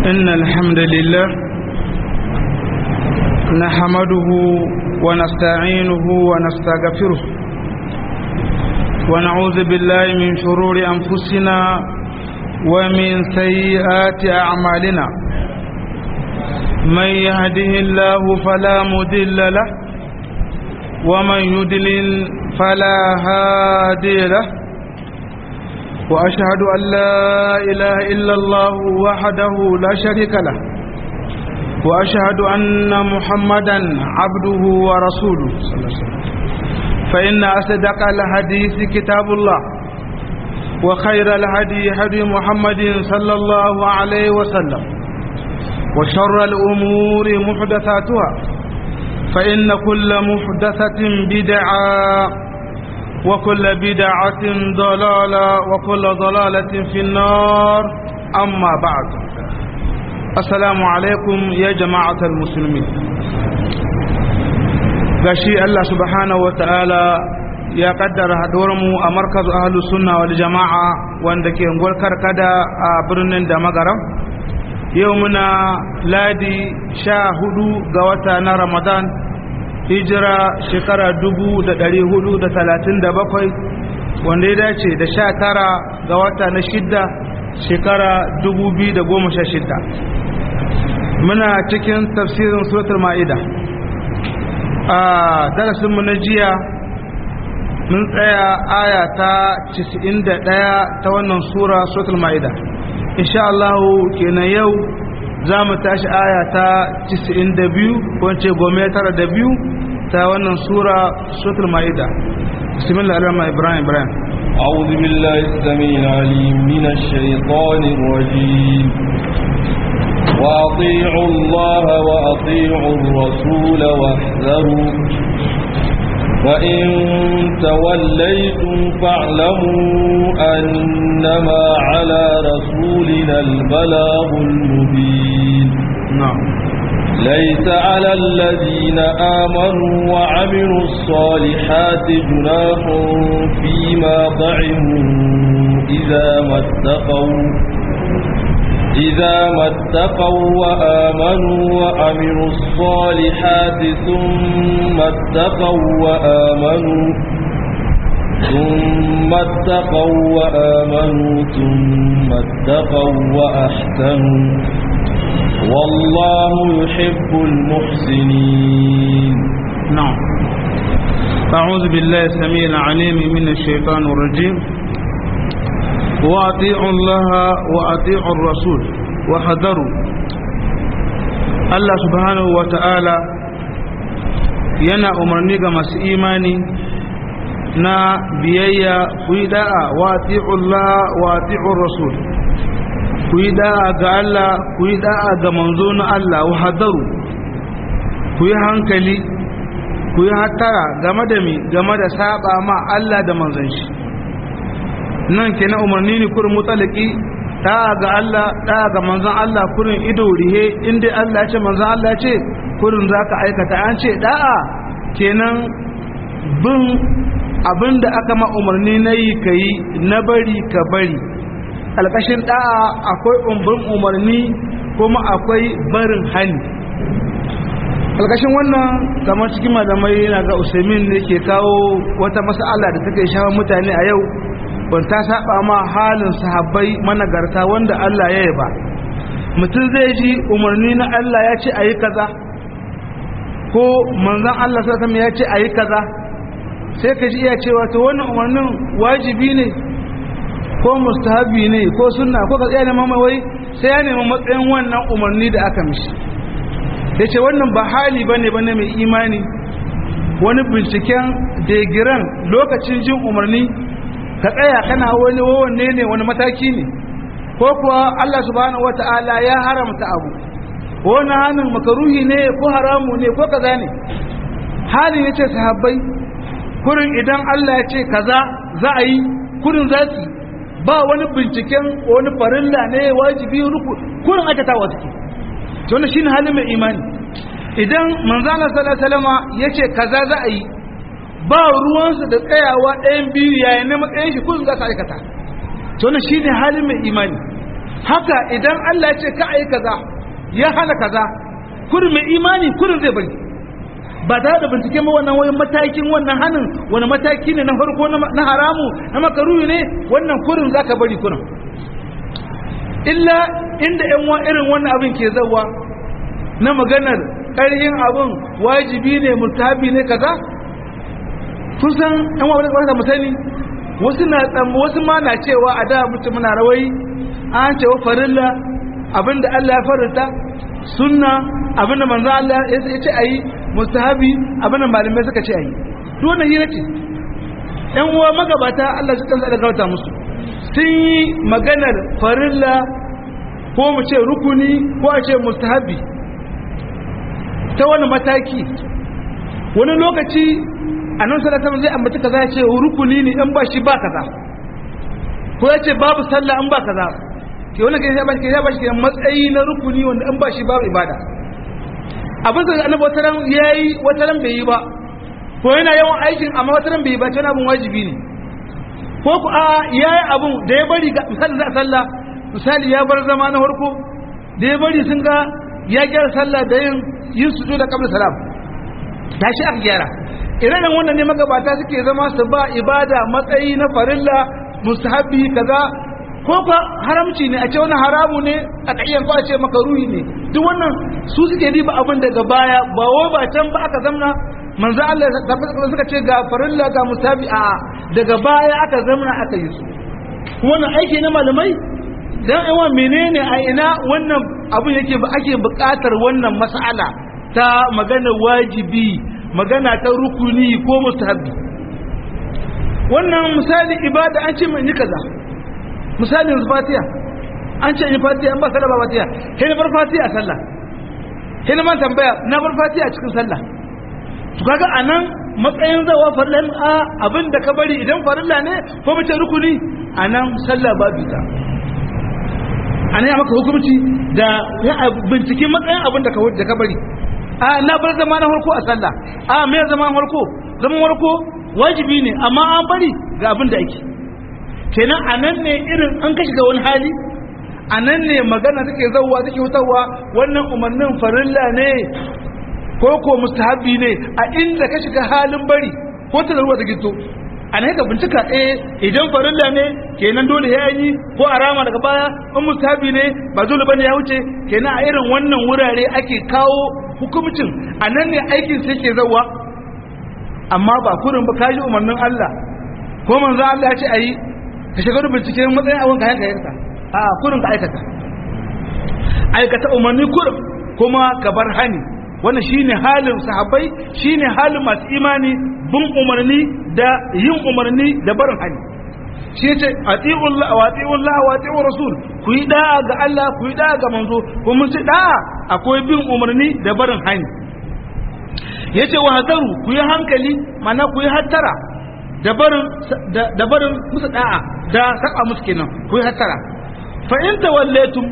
إن الحمد لله نحمده ونستعينه ونستغفره ونعوذ بالله من شرور أنفسنا ومن سيئات أعمالنا من يهده الله فلا مدل له ومن يدلل فلا هادي له وأشهد أن لا إله إلا الله وحده لا شريك له وأشهد أن محمدا عبده ورسوله صلى الله عليه وسلم فإن أصدق الحديث كتاب الله وخير الهدي هدي محمد صلى الله عليه وسلم وشر الأمور محدثاتها فإن كل محدثة بدعة وكل بدعة ضلالة وكل ضلالة في النار أما بعد السلام عليكم يا جماعة المسلمين gashi Allah subhanahu wa ta'ala ya kaddara haɗuwarmu a markazu ahlu sunna wal jama'a wanda ke ngwar karkada a birnin da magaram yau muna ladi sha hudu ga wata na ramadan hijira shekara dubu da ɗari hudu da talatin da bakwai wanda ya dace da sha tara ga wata na shidda shekara dubu biyu da goma sha shidda muna cikin tafsirin suratul ma'ida a darasinmu na jiya mun tsaya aya ta 91 ta wannan sura suratul ma'ida insha Allah kenan yau za mu tashi aya ta 92 ko ce gome tara da biyu ta wannan sura suratul ma'ida bismillah ar-rahman ibrahim ibrahim أعوذ بالله السميع العليم من الشيطان الرجيم وأطيعوا الله وأطيعوا الرسول واحذروا فإن توليتم فاعلموا أنما على رسولنا البلاغ المبين نعم ليس على الذين آمنوا وعملوا الصالحات جناح فيما طعموا إذا ما اتقوا إذا ما اتقوا وآمنوا وعملوا الصالحات ثم اتقوا وآمنوا ثم اتقوا وآمنوا ثم اتقوا وأحسنوا والله يحب المحسنين نعم أعوذ بالله السميع العليم من الشيطان الرجيم وأطيعوا الله وأطيعوا الرسول وحذروا الله سبحانه وتعالى yana umarni ga masu imani na biyayya ku yi da'a wa ati'ullah wa ati'ur rasul ku yi da'a ga Allah ku yi da'a ga manzo na Allah wa hadaru ku yi hankali ku yi hattara game da mi game da saba ma Allah da manzon shi nan kenan umarni ne kurin mutalaki da'a ga Allah da'a ga manzon Allah kurin ido rihe inda Allah ya ce manzon Allah ya ce kurin zaka aikata an ce da'a kenan bin abinda aka ma umarni na yi ka yi na bari ka bari alƙashin da'a akwai umbin umarni kuma akwai barin hani alƙashin wannan kamar cikin malamai yana ga usaimin ne ke kawo wata mas'ala da take shawar mutane a yau ban ta saba ma halin sahabbai managarta wanda Allah ya yaba mutum zai ji umarni na Allah ya ce ayi kaza ko manzon Allah sallallahu ya ce ayi kaza sai ka ji iya cewa to wannan umarnin wajibi ne ko mustahabi ne ko sunna ko ka tsaya neman wai sai ya nemi matsayin wannan umarni da aka mishi ya ce wannan ba hali ba ne ba mai imani wani binciken degiran lokacin jin umarni ka tsaya kana wani wanne ne wani mataki ne ko kuwa Allah subhanahu wata'ala ya haramta abu wani hannun makaruhi ne ko haramu ne ko kaza ne halin ya ce sahabbai kurin idan Allah ya ce kaza za a yi kurin za su ba wani binciken wani farilla ne wajibi ruku kurin aikatawa suke to wannan shine halin mai imani idan manzana sallallahu alaihi wasallam yace kaza za a yi ba ruwansu da tsayawa ɗayan biyu yayin na matsayin shi kullum za su aikata to wannan shine halin mai imani haka idan Allah ya ce ka ayi kaza ya hana kaza kurin mai imani kurin zai bari ba tare da bincike ma wannan wani matakin wannan hannun wani mataki ne na farko na haramu na makaruhi ne wannan kurin za ka bari kurin illa inda yan wa irin wannan abin ke zawa na maganar ƙarhin abin wajibi ne mutabi ne kaza kusan yan wa wani da musani wasu na tsamma wasu ma na cewa a da mutum muna rawai an cewa farilla abinda Allah ya farita sunna abinda manzo Allah ya ce ayi mustahabi abinda malamai suka ce ayi to wannan hira ce ɗan uwa magabata Allah shi kansa da gauta musu sun yi maganar farilla ko mu ce rukuni ko a ce mustahabi ta wani mataki wani lokaci a nan salatan zai ambaci kaza ya ce rukuni ne in ba shi ba kaza ko ya ce babu sallah in ba kaza ke wani kai ya bashi ya bashi matsayi na rukuni wanda in ba shi babu ibada abin da annabi wata ran yayi wata ran bai yi ba ko yana yawan aikin amma wata ran bai yi ba tana abin wajibi ne ko ku a yayi abun da ya bari ga misali za sallah misali ya bar zama na farko da ya bari sun ga ya gyara sallah da yin yin sujuda da qabla salam tashi aka gyara irin wannan ne magabata suke zama su ba ibada matsayi na farilla mustahabi kaza ko ka haramci ne a ce wani haramu ne a ƙayyan ko a ce makaruhi ne duk wannan su suke riba abin daga baya ba wai ba can ba aka zamna manzo Allah suka ce ga farilla ga mustahabi a daga baya aka zamna aka yi su wannan aiki na malamai dan aiwa menene a ina wannan abin yake ba ake buƙatar wannan mas'ala ta magana wajibi magana ta rukuni ko mustahabi wannan misali ibada an ce mai ni kaza misalin fatiha an ce ni fatiha an ba sallah ba fatiha sai na bar fatiha a sallah sai na man tambaya na bar fatiha cikin sallah to kaga anan matsayin zawa farillan a abin da ka bari idan farilla ne ko mace rukuni anan sallah ba bita anan ya maka hukunci da binciken matsayin abin da ka bari a na bar zama na farko a sallah a me zama na farko zaman farko wajibi ne amma an bari ga abin da ake kenan a nan ne irin an kashi ga wani hali a nan ne magana take zauwa take wutarwa wannan umarnin farilla ne ko ko mustahabi ne a inda ka shiga halin bari ko ta zarwa ta gito a nan ka bincika eh idan farilla ne kenan dole ya yi ko a rama daga baya in mustahabi ne ba dole bane ya wuce kenan a irin wannan wurare ake kawo hukumcin a nan ne aikin sai ke zauwa amma ba kurin ba kaji umarnin Allah ko manzo Allah ya ce ayi ka shiga da binciken matsayin abin ka yanka yanka a kurin ka aikata aikata umarni kurin kuma ka bar hani wannan shine halin sahabbai shine halin masu imani bin umarni da yin umarni da barin hani shi yace atiullah wa atiullah wa atiur rasul ku yi da'a ga Allah ku yi da'a ga manzo ko mun ce da'a akwai bin umarni da barin hani yace wa hadaru ku yi hankali mana ku yi hattara da barin musu da'a da saba musu kenan ku yi hattara fa in tawallaytum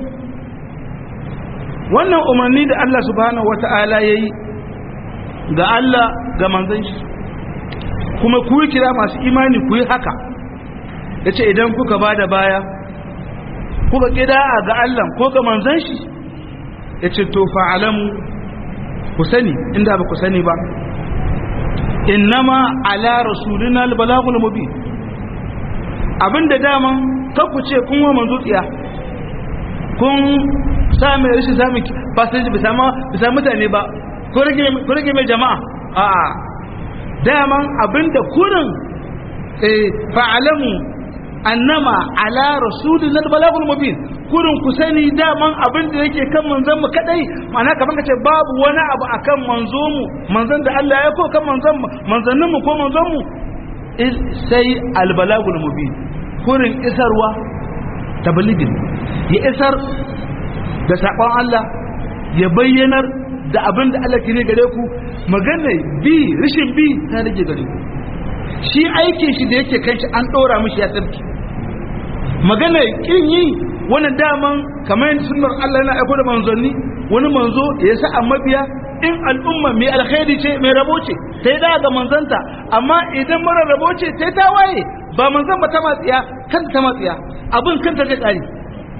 wannan umarni da Allah subhanahu wata'ala yayi ga Allah ga manzon shi kuma ku yi kira masu imani ku yi haka yace idan kuka bada baya kuka kida'a ga Allah ko ga manzon shi yace to fa'alamu ku sani inda ba ku sani ba innama ala rasulina albalagul mubin abinda daman kanku ce kun wa manzo tsiya kun sami rashin sami fasinji bisa ma bisa mutane ba ko rage mai jama'a a'a daman abinda kurin fa'alamu annama ala rasulina albalagul mubin kurin ku sani daman abin da yake kan manzon mu kadai ma'ana kaman kace babu wani abu akan manzo mu manzon da Allah ya ko kan manzon mu manzannin mu ko manzon mu sai albalagul mubin kurin isarwa tabligin ya isar da sakon Allah ya bayyanar da abin da Allah ke ne gare ku magana bi rishin bi ta rage gare ku shi aikin shi da yake kan shi an dora mishi ya tsarki magana kin yi wani daman kamar yadda sunnar Allah na aiko da manzanni wani manzo ya sa a mabiya in al'umma mai alkhairi ce mai rabo ce sai da ga manzanta amma idan mara rabo ce sai ta waye ba manzan ba ta matsiya kanta ta matsiya abin kanta zai kare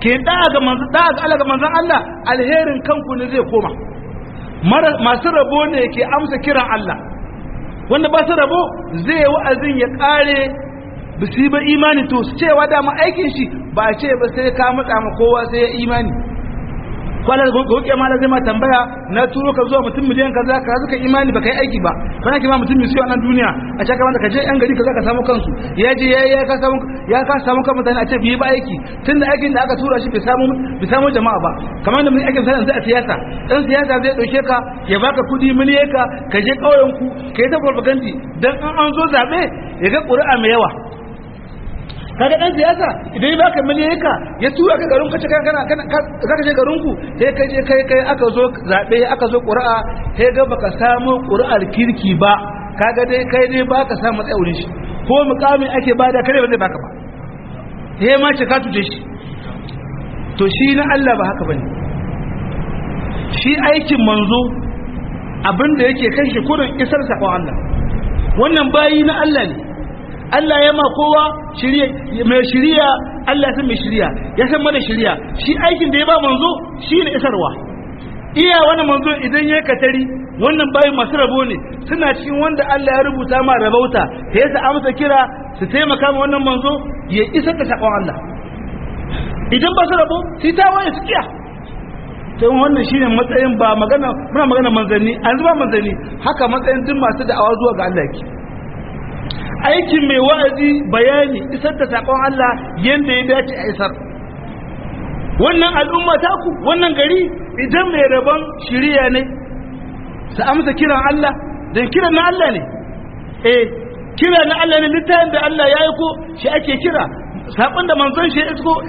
ke da'a ga manzon da'a ga Allah ga manzon Allah alherin kanku ne zai koma masu rabo ne ke amsa kiran Allah wanda ba su rabo zai wa'azin ya kare bisi ba imani to cewa dama aikin shi ba a ce ba sai ka matsa ma kowa sai ya imani kwanar goke ma zai ma tambaya na turo ka zuwa mutum miliyan kaza ka zuka imani baka yi aiki ba kana kima mutum mai siyo a nan duniya a cikin kamar ka je yan gari kaza ka samu kansu ya je ya ka samu ya ka samu kan mutane a ce bai ba aiki tunda aikin da aka tura shi bai samu bai samu jama'a ba kamar da mun aikin sa yanzu a siyasa dan siyasa zai dauke ka ya baka kudi miliyan ka ka je kauyen ku kai ta propaganda dan an an zo zabe ya ga ƙuri'a mai yawa kaga dan siyasa idan baka miliyaka ya tura ka garin kace kana kana zaka je garin ku sai kai je kai kai aka zo zabe aka zo qur'a sai ga baka samu qur'ar kirki ba kaga dai kai dai baka samu tsaurin shi ko mukamin ake bada kare ba zai baka ba sai ma ce ka tuje shi to shi na Allah ba haka bane shi aikin manzo abinda yake kan shi kurin isar sakon Allah wannan bayi na Allah ne Allah ya ma kowa mai shiriya Allah ya san mai shiriya ya san mana shiriya shi aikin da ya ba manzo shi ne isarwa iya wani manzo idan ya katari wannan bayan masu rabo ne suna cikin wanda Allah ya rubuta ma rabauta ta yasa amsa kira su taimaka ma wannan manzo ya isar da sakon Allah idan ba su rabo sai ta waye su kiya to wannan shine matsayin ba magana muna magana manzanni an zuba manzanni haka matsayin duk masu da'awa zuwa ga Allah yake aikin mai wa'azi bayani isar da sakon Allah yadda ya dace a isar wannan al'umma taku wannan gari idan mai rabon shiriya ne su amsa kiran Allah don kiran na Allah ne eh kira na Allah ne littafin da Allah ya yi ko shi ake kira saƙon da manzon shi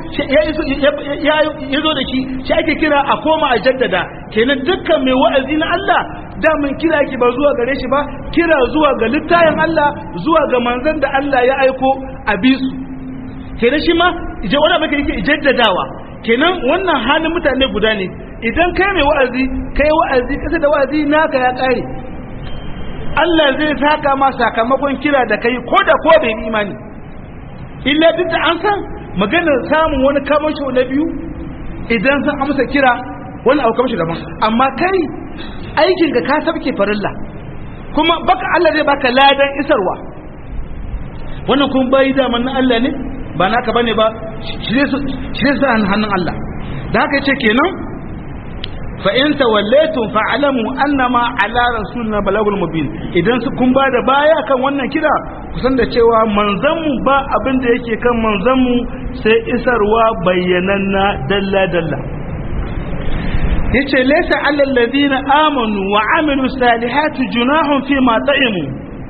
ya zo da shi shi ake kira a koma a jaddada kenan dukkan mai wa'azi na Allah damin kira ki ba zuwa gare shi ba kira zuwa ga littayin Allah zuwa ga manzon da Allah ya aiko a bisu kenan shi ma ije wani abin yake jaddadawa kenan wannan halin mutane guda ne idan kai mai wa'azi kai wa'azi kasa da wa'azi naka ya kare Allah zai saka ma sakamakon kira da kai ko da ko bai imani illa duk da an san maganar samun wani kamasho na biyu idan sun amsa kira wani abu kamasho daban amma kai aikin ka ka sabke farilla kuma baka Allah zai baka ladan isarwa wannan kun bayi daman na Allah ne ba naka bane ba shi ne sa hannun Allah da haka yace kenan fa in tawallaytum fa'lamu annama ala rasulina balagul mubin idan su kun ba da baya kan wannan kira kusan da cewa manzanmu ba abin da yake kan manzanmu sai isarwa bayyananna dalla dalla yace laysa alal ladina amanu wa amilu salihati junahun fi ma ta'imu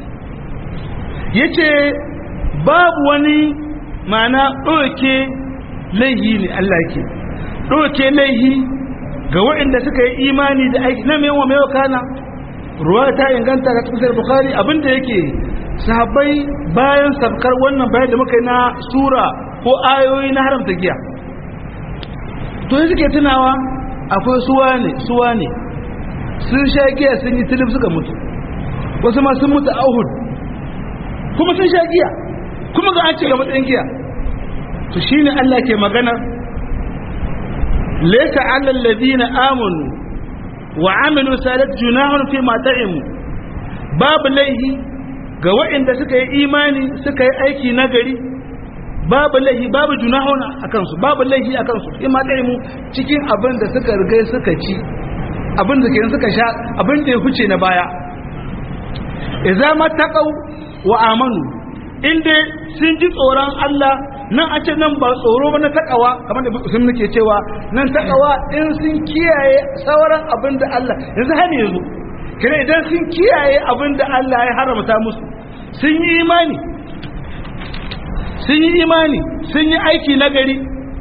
yace babu wani mana ɗauke laihi ne Allah ke ɗauke laihi ga waɗanda suka yi imani da aiki na mewa mewa kana ruwa ta inganta ga cikin bukhari abinda yake sahabbai bayan sabkar wannan bayan da muka yi na sura ko ayoyi na haramta giya to yi suke tunawa akwai suwa ne suwa ne sun sha giya sun yi tilif suka mutu wasu ma sun mutu a uhud kuma sun sha giya kuma ga an ce ga matsayin giya to shine Allah ke magana laysa 'alal ladina amanu wa 'amilu salat junahun fi ma ta'imu babu laihi ga waɗanda suka yi imani suka yi aiki nagari babu laihi babu junahun akan su babu laihi akan su fi ma ta'imu cikin abin da suka riga suka ci abin da kenan suka sha abin da ya huce na baya idza mattaqaw wa amanu inda sun ji tsoron Allah nan a ce nan ba tsoro ba na takawa kamar da sun nake cewa nan takawa in sun kiyaye sauran abin da Allah yanzu har yanzu kire idan sun kiyaye abin da Allah ya haramta musu sun yi imani sun yi imani sun yi aiki na gari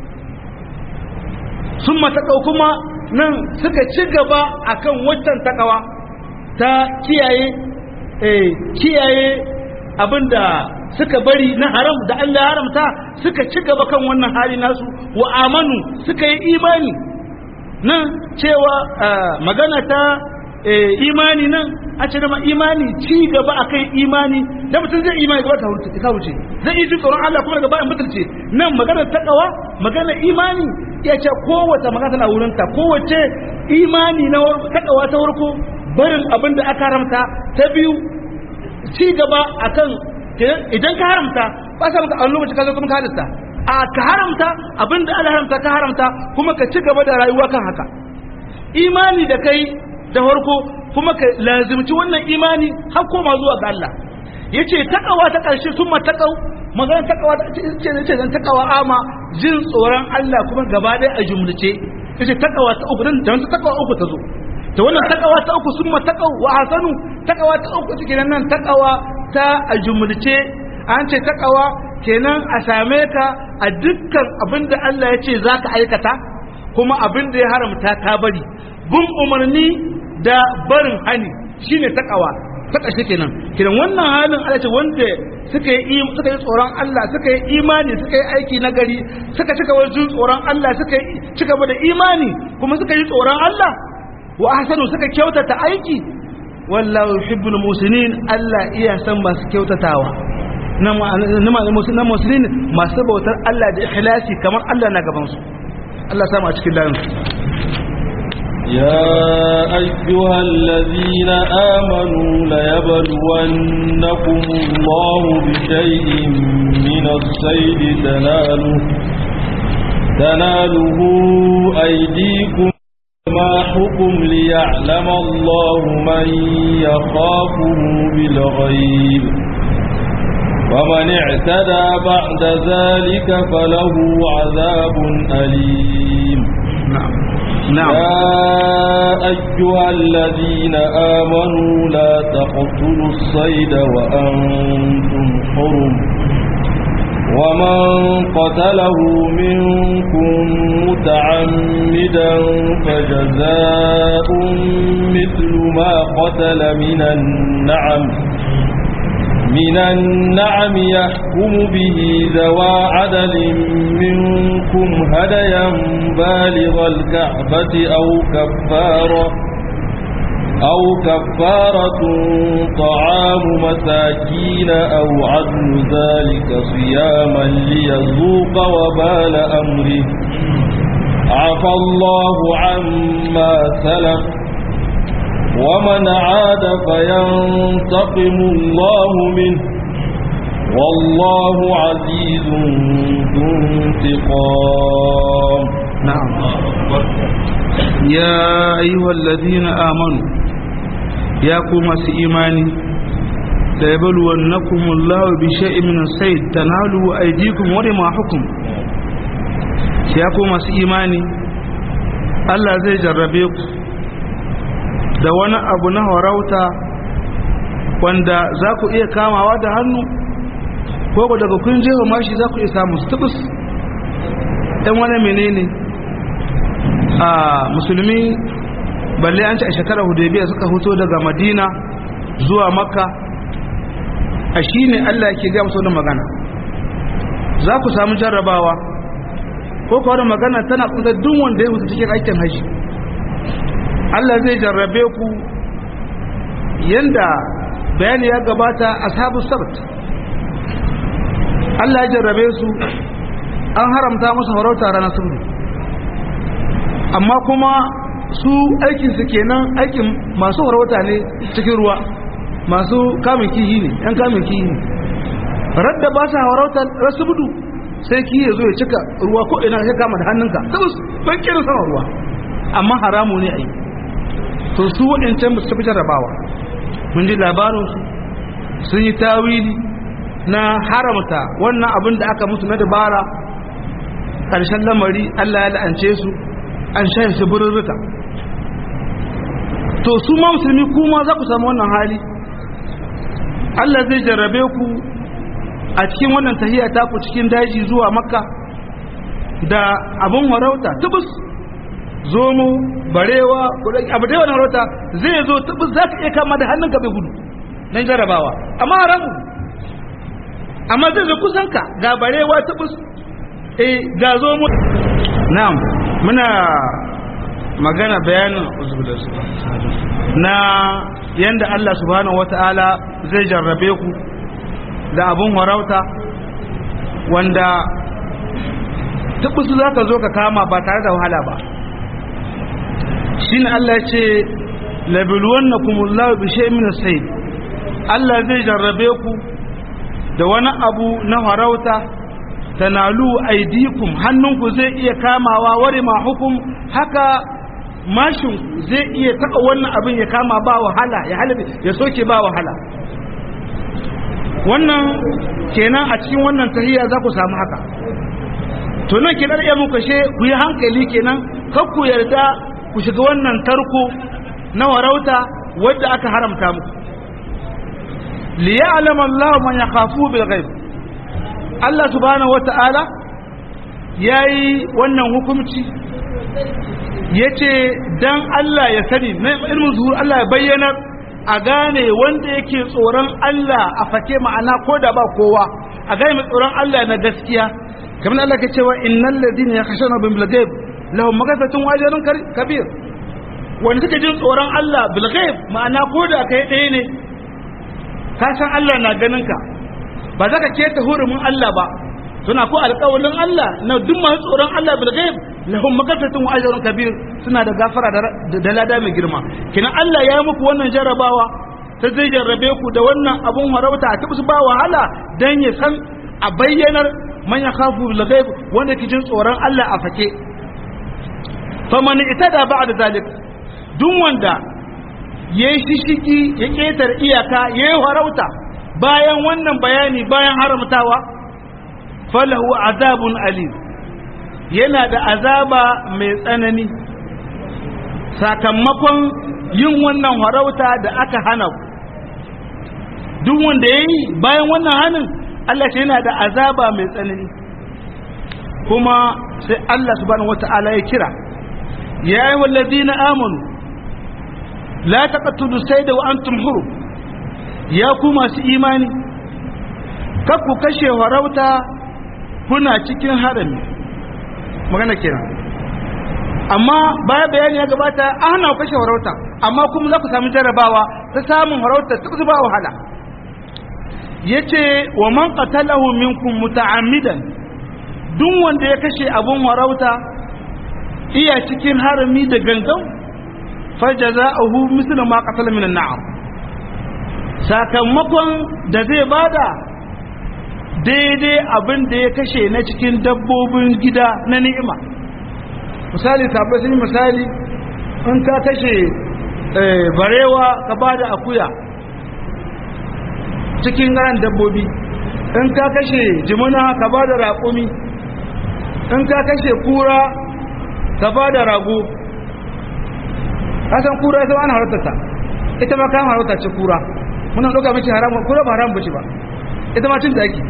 sun matakau kuma nan suka ci gaba akan waccan takawa ta kiyaye kiyaye abinda suka bari na haram da Allah haramta suka ci gaba kan wannan hali nasu wa amanu suka yi imani nan cewa magana ta imani nan a ce dama imani ci gaba akan imani da mutum zai imani gaba ta wuce zai yi tsoron Allah kuma daga bayan mutunce nan maganar takawa maganar imani ya ce kowace magana tana wurinta kowace imani na takawa ta warko barin abin da aka haramta ta biyu ci gaba akan idan ka haramta ba sa maka a lokaci ka zo kuma ka halitta a ka haramta abin da Allah haramta ka haramta kuma ka ci gaba da rayuwa kan haka imani da kai da farko kuma ka lazimci wannan imani har koma zuwa ga Allah yace takawa ta karshe summa takau magana takawa ce ce zan takawa ama jin tsoron Allah kuma gaba ɗaya a jumlace yace takawa ta uku dan ta takawa uku ta zo ta wannan takawa ta uku summa takau wa hasanu takawa ta uku take nan takawa ta a jumlace an ce takawa kenan a same ka a dukkan abin da Allah ya ce za ka aikata kuma abin da ya haramta ka bari bin umarni da barin hani shine takawa ta ƙarshe kenan kenan wannan halin Allah ce wanda suka yi suka yi tsoron Allah suka yi imani suka yi aiki na gari suka cika wajen tsoron Allah suka yi cika da imani kuma suka yi tsoron Allah wa ahsanu suka kyautata aiki wallahu yuhibbul musinin Allah iya san masu kyautatawa na musulmi masu bautar Allah da ikhlasi kamar Allah na gabansu Allah samu a cikin layin يا أيها الذين آمنوا ليبلونكم الله بشيء من الصيد تناله تناله أيديكم ما حكم ليعلم الله من يخافه بالغيب ومن اعتدى بعد ذلك فله عذاب أليم نعم نعم يا أيها الذين آمنوا لا تقتلوا الصيد وأنتم حرم ومن قتله منكم متعمدا فجزاء مثل ما قتل من النعم من النعم يحكم به ذوى عدل منكم هديا بالغ الكعبة أو كفارة أو كفارة طعام مساكين أو عدل ذلك صياما ليذوق وبال أمره عفى الله عما سلف ومن عاد فينتقم الله منه والله عزيز ذو انتقام نعم يا أيها الذين آمنوا يا قوم إيماني ليبلونكم الله بشيء من الصيد تنالوا أيديكم ورماحكم يا قوم إيماني Allah zai jarrabe ku da wani abu na warauta wanda za ku iya kamawa da hannu ko ku daga kun jefa mashi za ku iya samu tubus ɗan wani menene a musulmi balle an ci a shekarar hudebiya suka fito daga madina zuwa makka a shi ne allah ke gaya musu wani magana za ku samu jarrabawa ko kawai magana tana kusa duk wanda ya mutu cikin aikin haji Allah zai jarrabe ku yanda bayani ya gabata ashabu sabt Allah ya jarrabe su an haramta musu farauta ranar sunni amma kuma su aikin su kenan aikin masu farauta ne cikin ruwa masu kamun kihi ne yan kamun kihi ne radda ba sa farauta rasu budu sai kihi ya zo ya cika ruwa ko ina ya kama da hannunka tabbas ban kirin sama ruwa amma haramu ne a yi to su waɗancan su fi jarrabawa mun ji labarinsu sun yi tawili na haramta wannan abin da aka musu na dabara ƙarshen lamari Allah ya la'ance su an shaye su bururruka to su ma musulmi kuma za ku samu wannan hali Allah zai jarrabe ku a cikin wannan tahiya ta ku cikin daji zuwa makka da abin warauta tubus zomo barewa abu da yawan rota zai zo tabbas za ka iya kama da hannun bai gudu don jarabawa amma haramu amma zai zo kusan ka ga barewa tabbas eh ga zomo na'am muna magana bayanin na yanda Allah subhanahu wata'ala zai jarrabe ku da abun warauta wanda tubusu za ka zo ka kama ba tare da wahala ba shi ne Allah ya ce labiluwan na kumullahu bishe min sai Allah zai jarrabe ku da wani abu na farauta tanalu aidikum hannunku zai iya kamawa ware ma hukum haka mashin zai iya taɓa wannan abin ya kama ba wahala ya halabe ya soke ba wahala wannan kenan a cikin wannan tahiyya za ku samu haka to nan ke ɗarɗe muku she ku yi hankali kenan kar ku yarda ku shiga wannan tarko na warauta wadda aka haramta muku liya'lam Allah man yakhafu bil ghaib Allah subhanahu wata'ala yayi wannan hukunci yace dan Allah ya sani na ilmin zuhur Allah ya bayyana a gane wanda yake tsoron Allah a fake ma'ana ko da ba kowa a gane mai tsoron Allah na gaskiya kamar Allah ke cewa innal ladina yakhshawna bil ghaib lahum maghfiratun wa ajrun kabir wanda suke jin tsoron Allah bil ghaib ma'ana ko da kai ɗaya ne ka san Allah na ganin ka ba za ka keta hurumin Allah ba suna ko alƙawalin Allah na duk masu tsoron Allah bil ghaib lahum maghfiratun wa ajrun kabir suna da gafara da lada mai girma kina Allah ya yi muku wannan jarabawa ta zai jarrabe ku da wannan abun harauta a tabbas ba wahala dan ya san a bayyanar man yakhafu bil ghaib wanda ke jin tsoron Allah a fake faman itada ba'da zalik duk wanda yayi shishigi ya ketar iyaka yayi harauta bayan wannan bayani bayan haramtawa falahu azabun alim yana da azaba mai tsanani sakamakon yin wannan harauta da aka hana ku duk wanda ya yi bayan wannan hannun Allah ce yana da azaba mai tsanani kuma sai Allah subhanahu wata'ala ya kira ya yi wallazi na amonu la taqtulu sayda wa antum huru ya ku masu imani kakku kashe harauta kuna cikin harami magana kenan amma baya bayani ya gabata an hana kashe farauta amma kuma za ku sami jarabawa ta samun farauta ta kusa ba wahala yace wa man qatalahu minkum muta'ammidan duk wanda ya kashe abun farauta iya cikin harami da gangan fajaza'uhu mislu ma qatala min an'am sakamakon da zai bada daidai abin da ya kashe na cikin dabbobin gida na ni'ima misali sabai sun yi misali in ka kashe barewa ka ba da akuya cikin ran dabbobi in ka kashe jimuna ka ba da raƙumi in ka kashe kura ka ba da rago kasan kura ita ana harattata ita ma kan haratta ce kura muna ɗauka mace haram kura ba haram bace ba ita ma cin da ake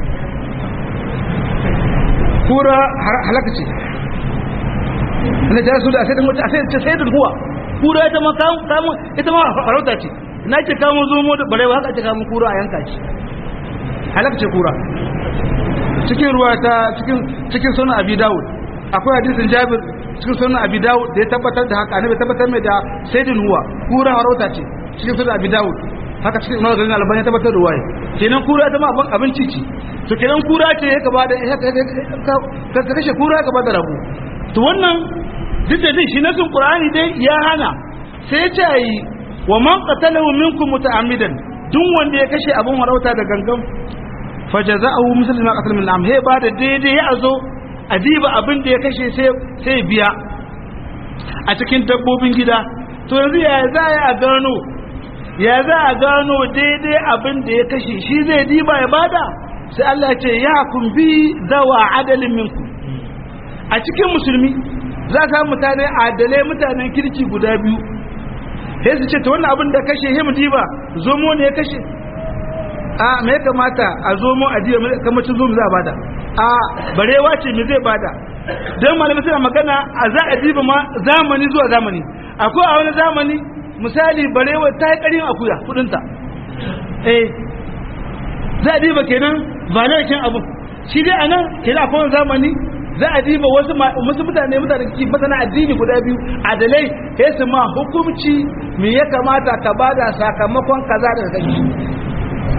kura halaka ce na jara su da sai da mutu a sai da huwa kura ita ma kamun ita ma farauta ce na ce kamun zomo da barewa haka ce kamun kura a yanka ce halaka ce kura cikin ruwa ta cikin sunan abi dawud akwai hadisin jabir cikin sunan abi dawud da ya tabbatar da haka annabi tabbatar mai da sayyidin huwa kura farauta ce cikin sunan abi dawud haka cikin imam garin albani ya tabbatar da waye kenan kura ta ma abinci ce to kenan kura ce ya gaba da ka kashe kura ya gaba da rabu to wannan duk da dai shi nasin qur'ani dai ya hana sai ce yi wa man qatalahu minkum muta'ammidan duk wanda ya kashe abun warauta da gangan fajaza'uhu mislu ma qatala min am he ba da daidai ya azo adiba abin da ya kashe sai sai biya a cikin dabbobin gida to yanzu ya za a gano ya za a gano daidai abin da ya kashe shi zai diba ya bada sai Allah ya ce ya kun bi zawa adalin minku a cikin musulmi za ka mutane adalai mutanen kirki guda biyu sai su ce ta wannan abin da kashe he mu diba zomo ne ya kashe a me ya kamata a zomo a diba kamar cin zomo za a bada a barewa ce me zai bada don malamai suna magana a za a diba ma zamani zuwa zamani akwai a wani zamani misali barewa ta yi ƙarin akuya kudinta eh za a diba kenan valarkin abu shi dai a nan kenan akwai zamani za a diba wasu wasu mutane mutane ki masana addini guda biyu adalai ya su ma hukumci me ya kamata ka bada sakamakon kaza daga kashi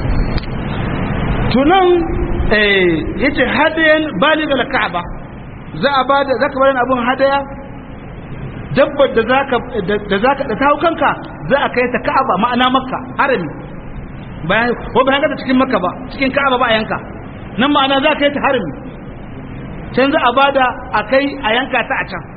tunan eh yace hadayan baligal ka'aba za a ba da zaka bada abun hadaya dabbar da zaka da zaka da tawo kanka za a kai ta Ka'aba ma'ana Makka harami bayan ko bayan ka cikin Makka ba cikin Ka'aba ba a yanka nan ma'ana za ka yi ta harami can za a bada a kai a yanka ta a can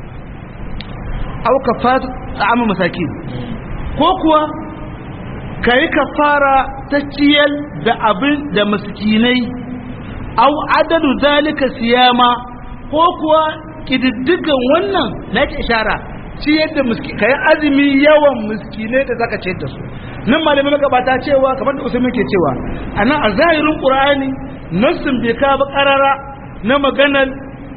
au kafatu ta'amu masakin ko kuwa kai kafara ta ciyar da abin da miskinai au adadu zalika siyama ko kuwa kididdigan wannan na ke ishara ciyar da miskinai kai azumi yawan miskinai da zaka ciyar da su nan malamai magabata cewa kamar da usaimin ke cewa anan a zahirin qur'ani nassin bai ka ba karara na maganar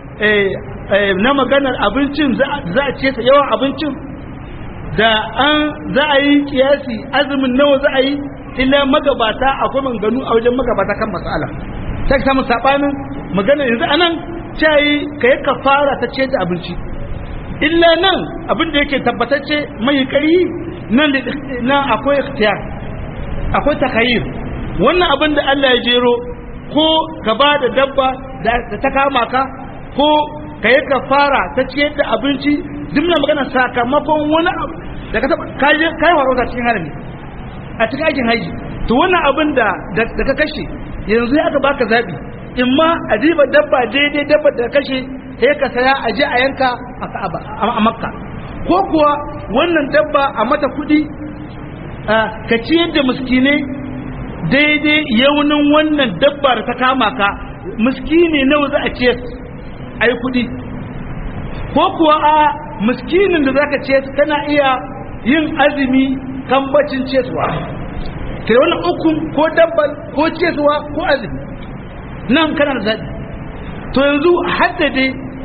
na maganar abincin za a ce ta yawan abincin da an za a yi kiyasi azumin nawa za a yi illa magabata akwai manganu a wajen magabata kan masala ta samu sabanin magana yanzu anan cayi ka yi kafara ta ce da abinci illa nan abin da yake tabbatacce mai kari nan nan akwai ikhtiyar akwai takayyir wannan abin da Allah ya jero ko ka ba da dabba da ta kama ka ko ka yi kafara ta ciyar da abinci dimna magana sakamakon wani abu da ka taba kayi farauta cikin harami a cikin aikin haji to wannan abin da da ka kashe yanzu ya aka baka zabi in ma a diba dabba daidai dabba da kashe sai ka saya a je a yanka a Ka'aba a Makka ko kuwa wannan dabba a mata kuɗi ka ciyar da miskinai daidai yaunin wannan dabba da ta kama ka miskini nawa za a ciyar a yi kuɗi ko kuwa a miskinin da zaka ciyar kana iya yin azumi kan bacin ciyarwa ke wannan ukun ko dabbal ko ciyarwa ko azumi nan kana da zaɓi to yanzu haddade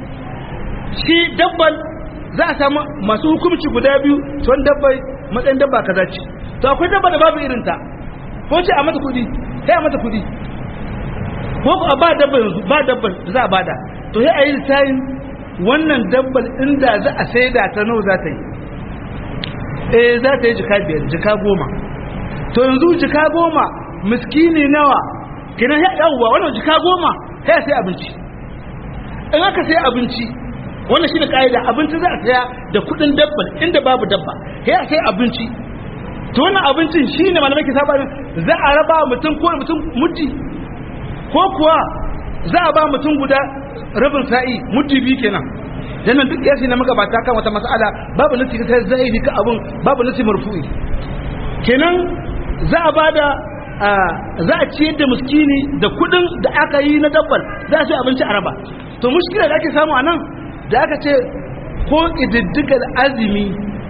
shi dabbal za a samu masu hukumci guda biyu tuwon dabbai matsayin dabba kaza ce to akwai dabba da babu irinta ko ce a mata kudi sai a mata kudi ko a ba dabba yanzu ba dabba da za a bada to sai a yi sayin wannan dabbar inda za a saida ta nawa za ta yi eh za ta yi jika biyar jika goma to yanzu jika goma miskini nawa kina ya yawwa wannan jika goma sai sai abinci in aka sai abinci wannan shine kaida abinci za a saya da kudin dabbar inda babu dabba sai sai abinci to wannan abincin shine malamai ke saba za a raba mutum ko mutum mutti ko kuwa za a ba mutum guda rabin sa'i mutti biyu kenan dan nan duk yasi na magabata kan wata mas'ala babu nasi ta zahiri ka abun babu nasi marfu'i kenan za a bada za a ciyar da muskini da kudin da aka yi na dabbar za a ci abinci a raba to mushkila da ake samu a nan da aka ce ko ƙididdigar azumi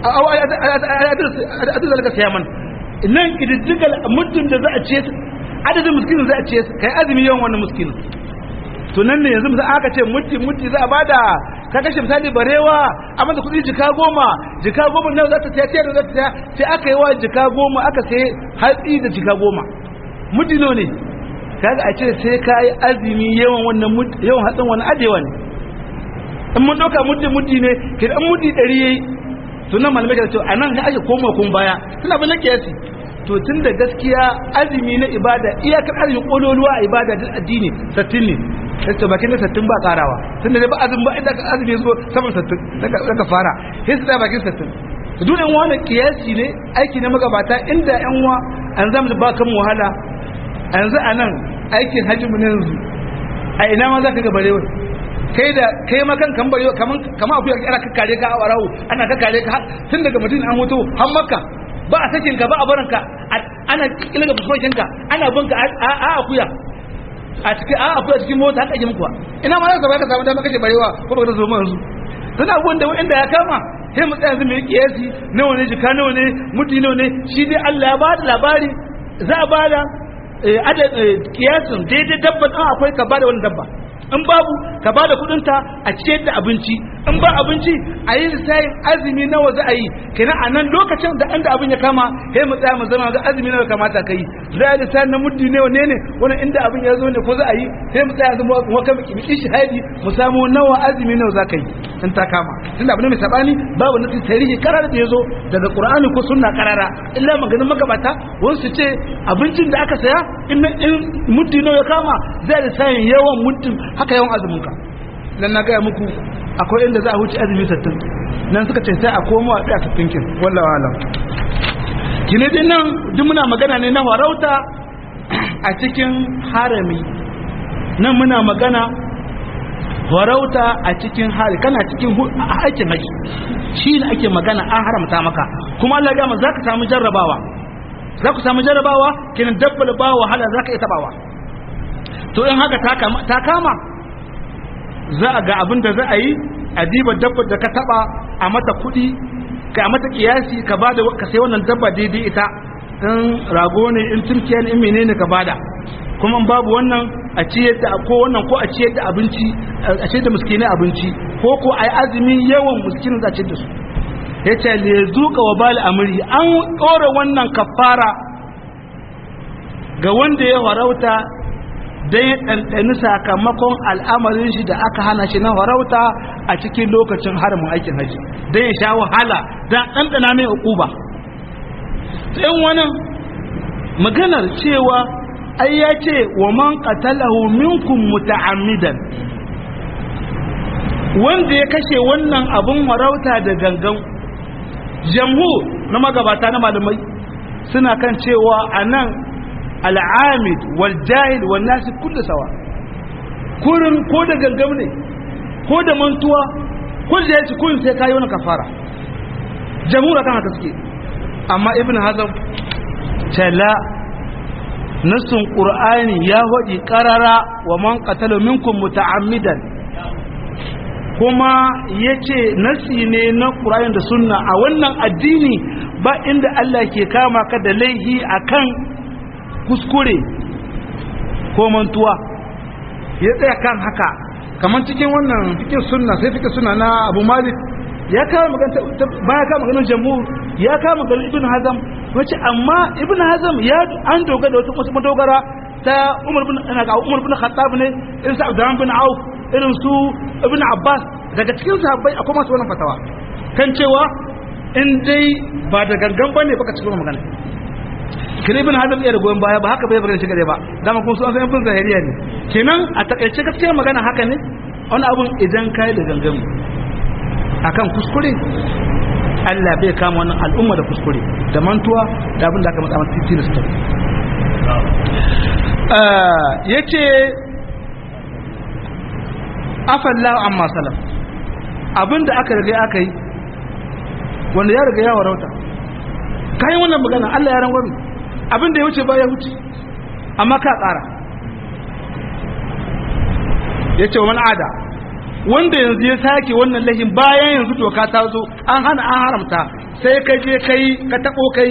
a adadin zalika siyaman nan ƙididdigar muddin da za a ce adadin muskinin za a ce kai azumi yawan wannan muskinin to nan ne yanzu misali aka ce mutti mutti za a bada ka kashe misali barewa a mata kuɗi jika goma jika goma nawa za ta siya tiyar da za ta siya sai aka yi wa jika goma aka sai hatsi da jika goma mutti nawa ne kaga a ce sai ka yi azumi yawan wannan yawan hatsin wani adewa ne in mun ɗauka mutti mutti ne ke da mutti ɗari yayi to nan malamai ka ce a nan ake koma kun baya suna bin na kiyasi to tun da gaskiya azumi na ibada iyakar azumi kololuwa a ibada da addini sattin ne sai to bakin da sattin ba karawa tun da ba azumi ba inda ka azumi zo saman sattin daga fara sai su da bakin sattin to duk yan wani kiyasi ne aiki na magabata inda yan wa an zama da bakan wahala yanzu a nan aikin hajji mu yanzu a ina ma za ka ga barewa kai da kai ma kan kan barewa kaman kaman akuya ana kakkare ka a warawo ana kakkare ka tun daga mutum an mutu har makka ba a sakin ka ba a barin ka ana kilga fuskokin ka ana bin ka a akuya a cikin a akuya cikin mota haka ji muku ina ma za ka samu dama kace barewa ko ba ka zo mu yanzu dan abubuwan da wanda ya kama sai mu tsaya yanzu mu yi kiyasi nawa ne jika nawa ne mutu nawa ne shi dai Allah ya ba da labari za a ba da kiyasin daidai dabban an akwai ka bada wani dabba in babu ka bada kudinta a ciyar da abinci in ba abinci a yi sayin azumi nawa za a yi kenan a nan lokacin da inda abin ya kama sai mu tsaya mu zama ga azumi nawa kamata ka yi za a lissayin na muddi ne wane ne wani inda abin ya zo ne ko za a yi sai mu tsaya zama mu kan miki shahadi mu samu nawa azumi nawa za ka yi in ta kama tunda abin mai sabani babu nasi tarihi karara da ya zo daga qur'ani ko sunna karara illa maganin magabata wani su ce abincin da aka saya in muddi nawa ya kama zai lissayin yawan muddin haka yawan azumin ka dan na gaya muku akwai inda za a wuce azumi sattin nan suka ce sai a koma a tsaya tattinkin wallahi alam kine din nan duk muna magana ne na farauta a cikin harami nan muna magana farauta a cikin hari kana cikin aikin haji shi ne ake magana an haramta maka kuma Allah ya za ka samu jarrabawa za ku samu jarrabawa kinan dabbal ba wahala za ka iya tabawa to in haka ta kama za a ga abin da za a yi a diba dabbar da ka taba a mata kuɗi ka a mata kiyasi ka bada ka sai wannan dabba daidai ita in rago ne in turkiya ne in menene ka bada kuma babu wannan a ciyar da ko wannan ko a ciyar da abinci a ciyar da miskinai abinci ko ko ai azumi yawan miskinin za a ciyar da su yace le zuka wa bal amri an ɗora wannan kafara ga wanda ya farauta dan ya ɗanɗani sakamakon al'amarin shi da aka hana shi na farauta a cikin lokacin haramin aikin haji dan ya sha wahala dan ɗanɗana mai uquba sai wannan maganar cewa ai ya ce wa man qatalahu minkum muta'ammidan wanda ya kashe wannan abun farauta da gangan jamhur na magabata na malamai suna kan cewa anan al'amid wal jahil wal nasi kullu sawa kurin ko da gangam ne ko da mantuwa ko da yaci kun sai kai wani kafara jamhur kan haka suke amma ibn hazm tala nasun qur'ani ya hodi qarara wa man qatala minkum muta'ammidan kuma yace nasi ne na qur'ani da sunna a wannan addini ba inda Allah ke kama ka da laihi akan kuskure ko mantuwa ya tsaya kan haka kamar cikin wannan fikin sunna sai fikin sunna na abu malik ya kama magana baya kama maganar jamhur ya kama maganar ibn hazam wace amma ibn hazam ya an dogara da wata madogara ta umar bin ina ga umar bin khattab ne irin sa abdurrahman bin auf irin su ibn abbas daga cikin sahabbai akwai masu wannan fatawa kan cewa in dai ba da gangan bane baka cikin magana kire ibn hazm iya da goyon baya ba haka bai bagana shi gare ba dama kuma su an san ibn zahiriya ne kenan a takaice gaskiya magana haka ne wani abun idan kai da gangan akan kuskure Allah bai kama wannan al'umma da kuskure da mantuwa da abin da aka matsa mata titi da su yace afallahu amma salaf abinda aka riga aka yi wanda ya riga ya warauta kayan wannan magana Allah ya rangwami abinda ya wuce ba ya wuce amma ka tsara ya ce wa man'ada wanda yanzu ya sake wannan lahin bayan yanzu doka ta zo an hana an haramta sai ka je kai ka taɓo kai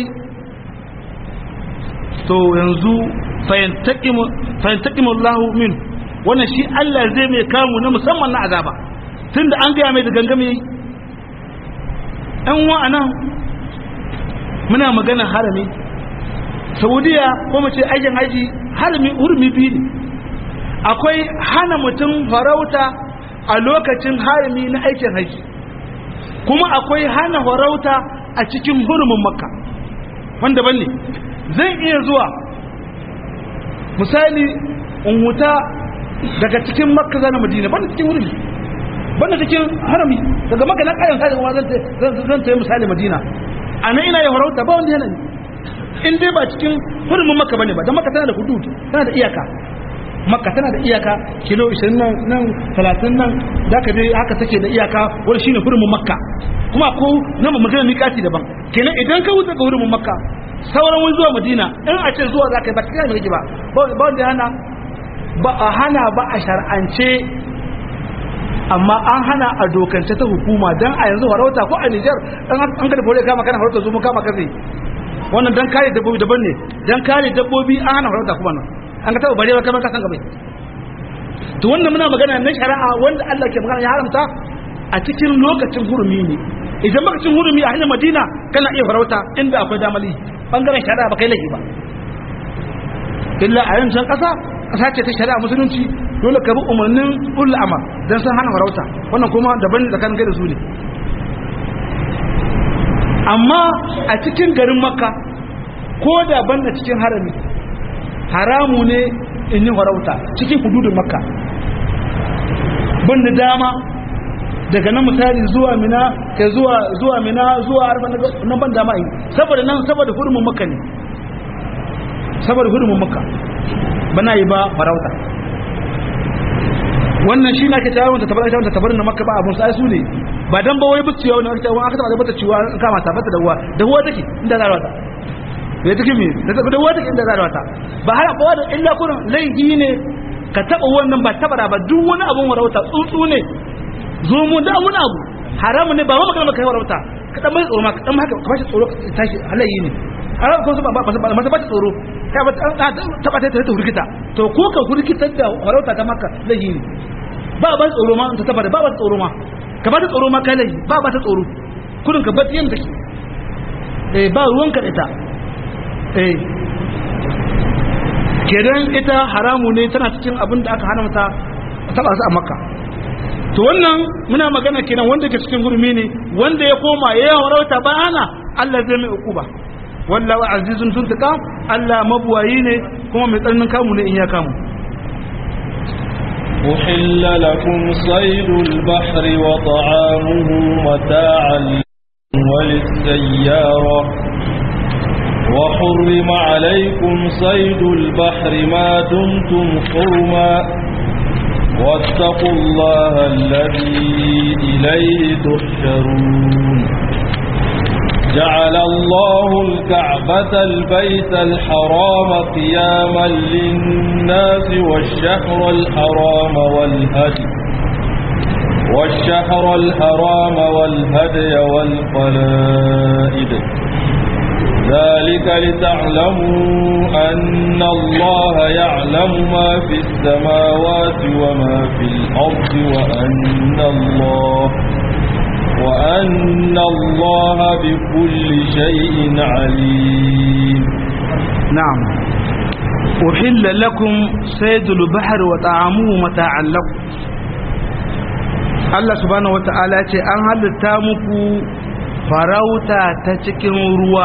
to yanzu fahimtakimu Allahu min wannan shi Allah zai mai kamu na musamman na azaba tun da an gaya mai da gangame yi ‘yan wa'anan muna magana harami saudiya ko mace aikin haji harami urmi biyu ne akwai hana mutum farauta a lokacin harami na aikin haji kuma akwai hana farauta a cikin hurumin makka wanda ban ne zan iya zuwa misali in wuta daga cikin makka zana madina banda cikin hurumi banda cikin harami daga makka na kayan kayan kuma zan tayi misali madina a nan ina yi farauta ba wanda yana ne in dai ba cikin hurumin makka bane ba don makka tana da hudud tana da iyaka makka tana da iyaka kilo 20 nan nan 30 nan da ka dai haka take da iyaka wani shine hurumin makka kuma ko na magana miƙati daban kenan idan ka wuce ga hurumin makka sauran wani zuwa madina in a ce zuwa za ka yi ba cikin mai ba ba wanda hana ba a hana ba a shar'ance amma an hana a dokance ta hukuma don a yanzu farauta ko a nijar an kada fure kama kana farauta zuwa kama kafe wannan don kare dabbobi daban ne don kare dabbobi an hana farauta kuma nan an ka taba bare ba kamar kasan gabai to wannan muna magana na shari'a wanda Allah ke magana ya haramta a cikin lokacin hurumi ne idan lokacin hurumi a hanyar madina kana iya farauta inda akwai damali bangaren shari'a ba kai laifi ba illa a yancan kasa kasa ce ta shari'a musulunci dole ka bi umarnin ulul amar dan san hana farauta wannan kuma daban tsakanin kai da su ne amma a cikin garin makka ko da banda cikin harami haramu ne in yi farauta cikin hududun makka bin da dama daga nan misali zuwa mina kai zuwa zuwa mina zuwa arba nan ban dama yi saboda nan saboda hurumin makka ne saboda hurumin makka bana yi ba farauta wannan shi na ke tawon ta tabar ta tabar na makka ba abun sai su ne ba dan ba wai buciya wani aka aka taba bata ciwa an kama ta bata da ruwa da ruwa take inda za ta bai take mi da da ruwa take inda za ta ba har kowa da illa kurin laifi ne ka taba wannan ba tabara ba duk wani abun warauta tsuntsu ne zo mu da wani abu haramu ne ba ma magana kai warauta ka dan mai tsoro ma ka dan haka ka bashi tsoro ka tashi halayi ne haram ko su ba ba ba ba tsoro kai ba taba ta ta hurkita to ko ka hurkitar da warauta ta maka laifi ne ba ba tsoro ma ta taba da ba ba tsoro ma ka ba ta tsoro ma kai laifi ba ba ta tsoro kudin ka ba ta yanda take eh ba ruwan ka ita eh kedan ita haramu ne tana cikin abin da aka haramta taba su a makka to wannan muna magana kenan wanda ke cikin gurmi ne wanda ya koma ya yi warauta ba hana Allah zai mai ukuba wallahu azizun tuntuka Allah mabuwayi ne kuma mai tsananin kamu ne in ya kamu أحل لكم صيد البحر وطعامه متاعا وللسيارة وحرم عليكم صيد البحر ما دمتم حرما واتقوا الله الذي إليه تحشرون جعل الله الكعبة البيت الحرام قياما للناس والشهر الحرام والهدي والشهر الحرام والهدي والقلائد ذلك لتعلموا أن الله يعلم ما في السماوات وما في الأرض وأن الله وأن الله بكل شيء عليم نعم أحل لكم صيد البحر وطعامه متاعا لكم Allah subhanahu wata'ala ce an halitta muku farauta ta cikin ruwa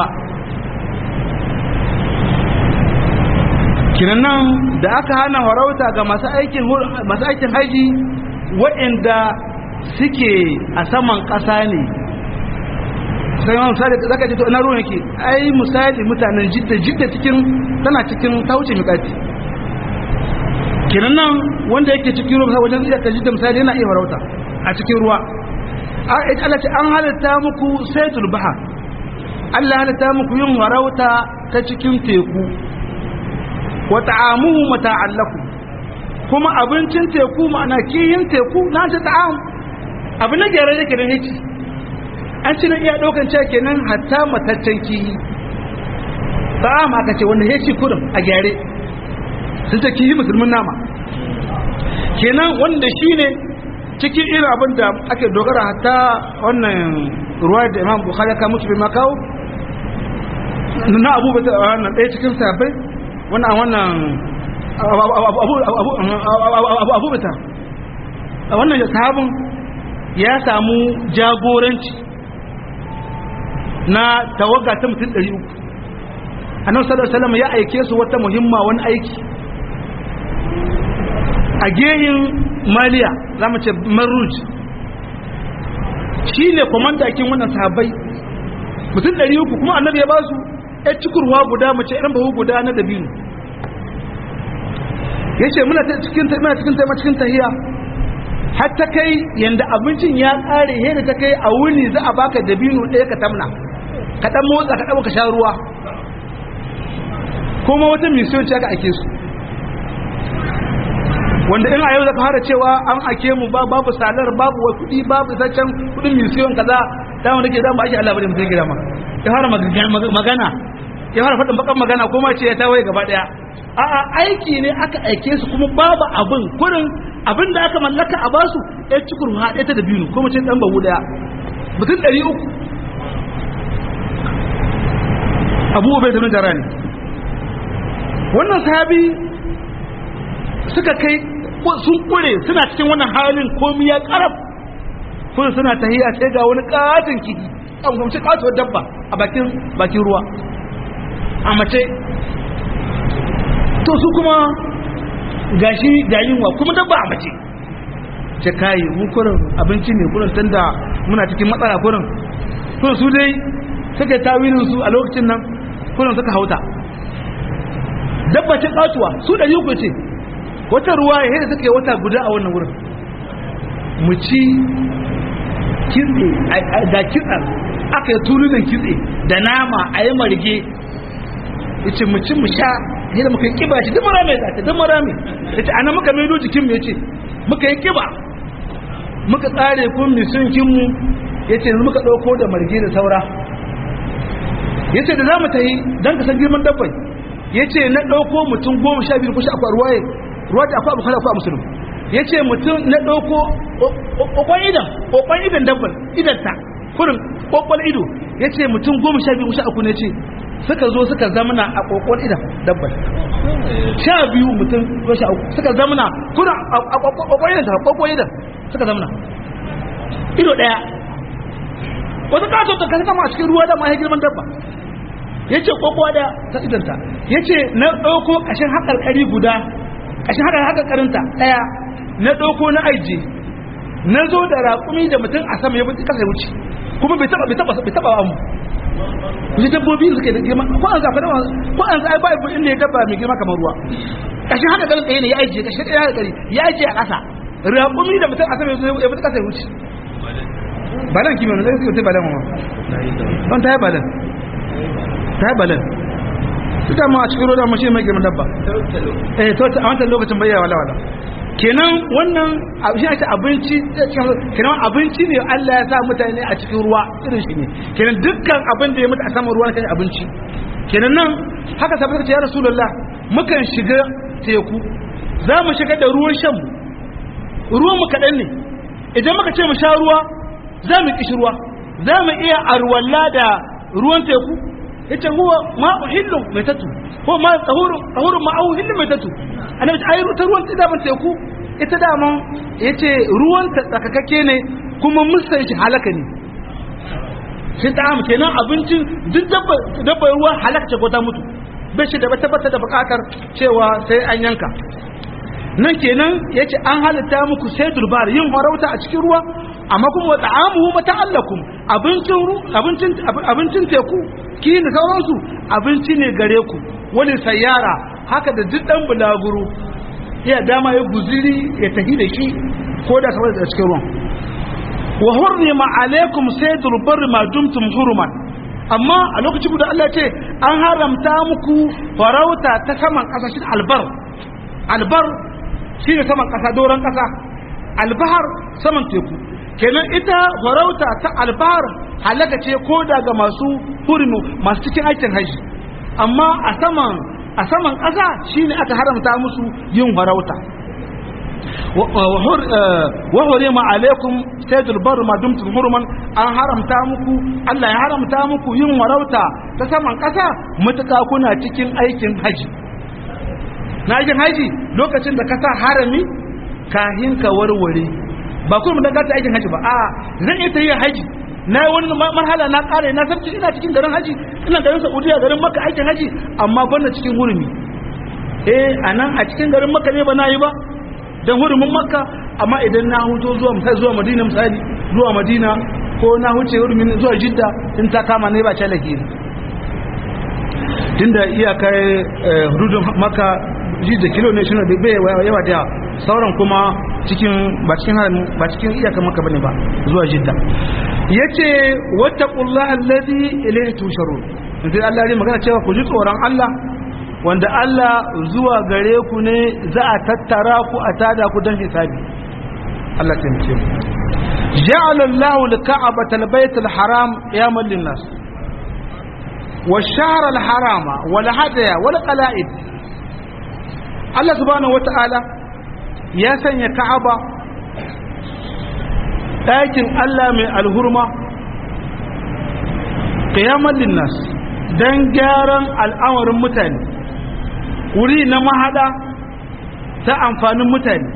kinan da aka hana farauta ga masu aikin masu aikin haji waɗanda suke a saman ƙasa ne sai ma misali zaka ce to ina ruwan yake ai misali mutanen jidda jidda cikin tana cikin ta wuce miƙati kinan nan wanda yake cikin ruwa wajen iya ta jidda misali yana iya farauta a cikin ruwa Allah ce an halitta muku saidul baha Allah halitta muku yin farauta ta cikin teku wa ta'amuhu mata'an lakum kuma abincin teku ma'ana kiyin teku na ta ta'am abu na gyara yake da hiki an ci na iya ɗaukan cewa kenan hatta mataccen kiyi ta'am aka ce wanda heci kurum a gyare sun ce kiyi musulmin nama kenan wanda shi ne cikin irin abin da ake dogara hatta wannan ruwa da imam bukhari ka mutu bai makawo na abu bai wannan ɗaya cikin sabai wannan wannan abu bita wannan sahabin ya samu jagoranci na tawaga ta mutum 300 annabi sallallahu alaihi wasallam ya aike su wata muhimma wani aiki a gehin maliya za mu ce maruj shi ne kwamandakin wannan sahabbai mutum 300 kuma annabi ya ba su ya cikurwa guda mace irin bahu guda na dabino ya ce muna cikin muna cikin taima cikin tahiya har ta kai yanda abincin ya kare yadda ta kai a wuni za a baka dabino ɗaya ka tamna ka ɗan motsa ka ɗan ka sha ruwa kuma wata misiyon ce aka ake su wanda in a yau zaka fara cewa an ake mu ba babu salar babu wa kuɗi babu zaccen kuɗin misiyon kaza ta wanda ke zama ake Allah bane mutum gida ma ya fara magana ya fara faɗin bakan magana ko ma ce ya tawaye gaba ɗaya a'a aiki ne aka aike su kuma babu abin kurin abin da aka mallaka a basu ya ci kurma ɗaya ta da biyu ko mace ɗan babu ɗaya mutum ɗari uku abu bai tafi jara ne wannan sahabi suka kai sun kure suna cikin wannan halin komi ya karab kuma suna tahiya sai ga wani katin kifi an gamci katuwar dabba a bakin bakin ruwa a mace to su kuma gashi ga yunwa kuma dabba a mace ce kai mu kurin abinci ne kurin tunda muna cikin matsala kurin to su dai suka yi tawilin su a lokacin nan kurin suka hauta dabbacin katuwa su ɗari uku ce wata ruwa ya da suka yi wata guda a wannan wurin mu ci kitse ga kitsen aka yi tulunan kitse da nama a yi marge ya ce mu ci mu sha yadda muka yi kiba shi duk marame ya ta duk marame ya ce ana muka maido jikin mu ya ce muka yi kiba muka tsare kun misunkinmu ya ce yanzu muka ɗauko da marge da saura ya ce da za mu ta yi don ka san girman dabbai ya ce na ɗauko mutum goma sha biyu kusa akwai ruwaye ruwa da akwai abokan akwai musulun ya ce mutum na ɗauko ƙwaƙwan idan ƙwaƙwan idan dabban idanta kurin ƙwaƙwan ido ya ce mutum goma sha biyu kusa aku ne ce suka zo suka zamana a ƙwaƙwan idan dabban sha biyu mutum sha uku suka zamana kurin a ƙwaƙwan idan ta ƙwaƙwan idan suka zamana ido ɗaya wata ƙato ta kasa kama a cikin ruwa da ma ya girman dabba ya ce kwakwa da ta idanta ya ce na ɗauko ƙashin haƙarƙari guda ƙashin haƙarƙarinta ɗaya na ɗauko na aiji na zo da raƙumi da mutum a sama ya bi ƙasa ya wuce kuma bai taɓa bai taɓa bai taɓa amu ji dabbobi suke da girma ko an zafa ko an zafa ba ibu inda ya dabba mai girma kamar ruwa ƙashin haƙarƙarin ɗaya ne ya aiji ƙashin ɗaya haƙarƙari ya aiji a ƙasa raƙumi da mutum a sama ya bi ƙasa ya wuce balan kimanin zai suke balan ma don ta yi balan ta yi balan ita ma a cikin roda mashi mai girman dabba eh to a wancan lokacin bayyana wala wala kenan wannan shi ake abinci kenan abinci ne Allah ya sa mutane a cikin ruwa irin shi ne kenan dukkan abin da ya mutu a saman ruwa kan abinci kenan nan haka sabbata ce ya rasulullah mukan shiga teku za mu shiga da ruwan shan mu ruwan mu kaɗan ne idan muka ce mu sha ruwa za mu kishi ruwa za mu iya arwalla da ruwan teku yace huwa ma uhillu maitatu ko ma tahuru tahuru ma au hillu maitatu annabi ai ta ruwan da ban teku ita da man yace ruwan ta tsakakakke ne kuma musan shi halaka ne shi ta am kenan abincin duk dabba dabba ruwa halaka ce ko ta mutu bai shi da tabbata da bukatar cewa sai an yanka nan kenan yace an halitta muku sai durbar yin farauta a cikin ruwa amma kuma wata amuhu mata'allakum abincin ru abincin abincin teku ki da sauransu abinci ne gare ku wani sayyara haka da duk dan bulaguro ya dama ya guziri ya tafi da shi ko da kawai da cikin ruwan wa hurrima alaikum saydul barri ma dumtum huruman amma a lokacin guda Allah ce an haramta muku farauta ta saman kasashen albar albar shine saman kasa doron kasa albahar saman teku kenan ita farauta ta albar halaka ce ko daga masu hurmu masu cikin aikin haji amma a saman a saman ƙasa shine aka haramta musu yin farauta wa hurima alaikum saydul bar ma dumtum hurman an haramta muku Allah ya haramta muku yin farauta ta saman ƙasa mutuka kuna cikin aikin haji na aikin haji lokacin da ka sa harami kahin ka warware ba kuma da gata aikin haji ba a zan iya tafiya haji na yi wani marhala na kare na sabci ina cikin garin haji ina garin saudiya garin maka aikin haji amma bana cikin hurumi eh a nan a cikin garin maka ne ba na yi ba don hurumin maka amma idan na huto zuwa misali zuwa madina misali zuwa madina ko na huce hurumin zuwa jidda in ta kama ne ba ce lahiri tunda iyakar hududun maka jidda kilo ne shi ne bai yawa da sauran kuma cikin ba cikin harin ba cikin iyakar maka bane ba zuwa jidda yace wattaqullaha allazi ilayhi tusharun sai Allah ya magana cewa ku ji tsoron Allah wanda Allah zuwa gare ku ne za a tattara ku a tada ku don hisabi Allah ta mace mu ja'ala Allahu al-ka'bata al-bayt al-haram qiyaman lin-nas والشهر الحرام والهدي والقلائد Allah subhanahu wata'ala ya sanya Ka'aba ɗakin Allah mai alhurma qiyamal linnas dan gyaran al'amarin mutane wuri na mahada ta amfanin mutane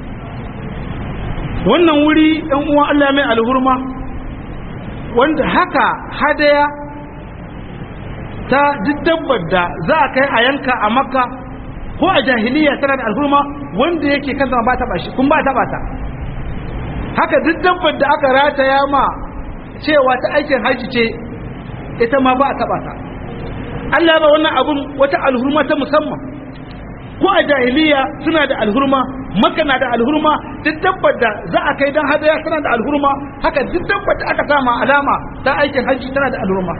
wannan wuri ɗan uwan Allah mai alhurma wanda haka hadaya ta duk dabbar da za a kai a yanka a makka ko a jahiliya tana da alhurma wanda yake kan ba ta bashi kun ba ta bata haka duk dabbar da aka rataya ma cewa ta aikin hajji ce ita ma ba a taba ta Allah ba wannan abun wata alhurma ta musamman ko a jahiliya suna da alhurma maka na da alhurma duk dabbar da za a kai dan hadaya tana da alhurma haka duk dabbar da aka sama alama ta aikin hajji tana da alhurma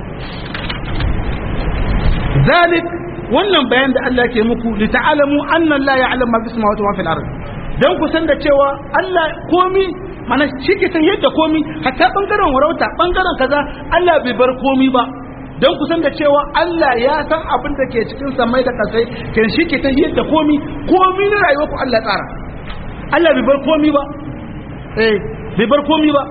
zalik wannan bayan da Allah ke muku li ta'alamu anna la ya'lamu ma fis samawati wa fil ard dan ku san da cewa Allah komi mana shi ke san yadda komi hatta bangaren warauta bangaren kaza Allah bai bar komi ba dan ku san da cewa Allah ya san abin da ke cikin samai da kasai kan shi ke san yadda komi komi na rayuwar ku Allah tsara Allah bai bar komi ba eh bai bar komi ba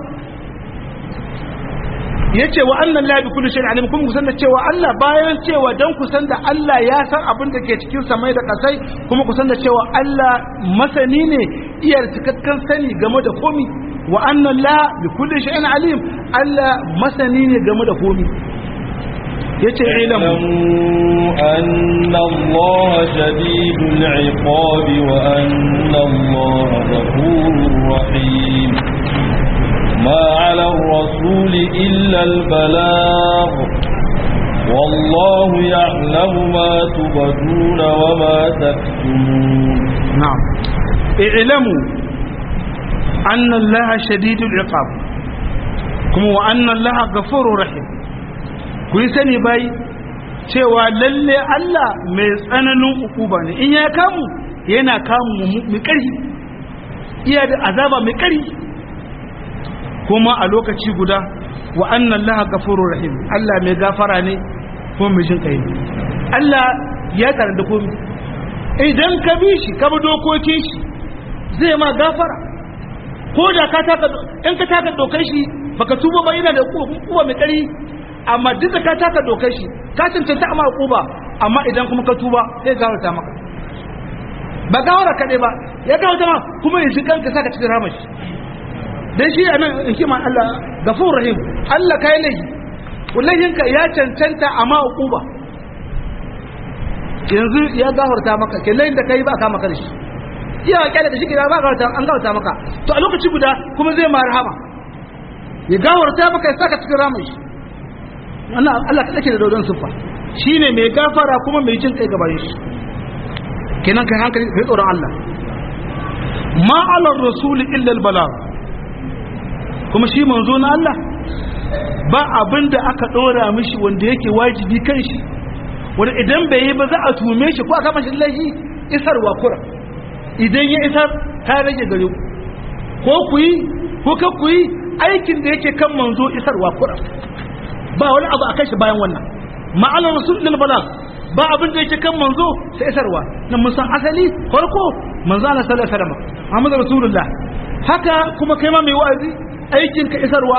yace wa annan la bi kulli shay'in alim kuma kusan da cewa Allah bayan cewa dan kusan da Allah ya san abin da ke cikin samai da kasai kuma kusan da cewa Allah masani ne iya cikakken sani game da komi wa annan la bi kulli shay'in alim Allah masani ne game da komi yace ilamu أن الله شديد العقاب وأن الله غفور رحيم ما على الرسول إلا البلاغ والله يعلم ما تبدون وما تكتمون نعم اعلموا أن الله شديد العقاب كما وأن الله غفور رحيم كل سنة باي cewa lalle Allah mai tsananin ukuba ne in ya kamu yana kamu mai ƙarfi iya da azaba mai ƙarfi kuma a lokaci guda wa annan laha gafurur rahim Allah mai gafara ne kuma mai jin kai Allah ya karanta komai idan ka bi shi ka bi dokokin shi zai ma gafara ko da ka taka in ka taka dokar shi baka tuba ba yana da kuba mai kari amma duk da ka taka dokar shi ka cancanta amma kuba amma idan kuma ka tuba zai gafarta maka ba gawara kaɗai ba ya gafarta ma kuma yanzu kanka saka cikin ramashi dan shi anan hikiman Allah gafur rahim Allah kai laifi wallahinka ya cancanta amma uquba yanzu ya gafarta maka kellain da kai ba ka maka da shi iya kyale da shi kira ba gafarta an gafarta maka to a lokaci guda kuma zai ma rahama ya gafarta maka ya saka cikin ramin shi wannan Allah kada ke da dodon sufa shine mai gafara kuma mai jin kai gaban shi kenan kai hankali kai tsoron Allah ma ala rasul illa al balagh kuma shi manzo na Allah ba abin da aka ɗora mishi wanda yake wajibi kan shi wanda idan bai yi ba za a tume shi ko a kama shi laifi isarwa kura idan ya isar ta rage gare ku ko ku yi ko ka ku yi aikin da yake kan manzo isarwa kura ba wani abu a kai shi bayan wannan ma'alar rasul lil balag ba abin da yake kan manzo sai isarwa nan mun san asali farko manzo Allah sallallahu alaihi wasallam Muhammad rasulullah haka kuma kai ma mai wa'azi aikin ka isarwa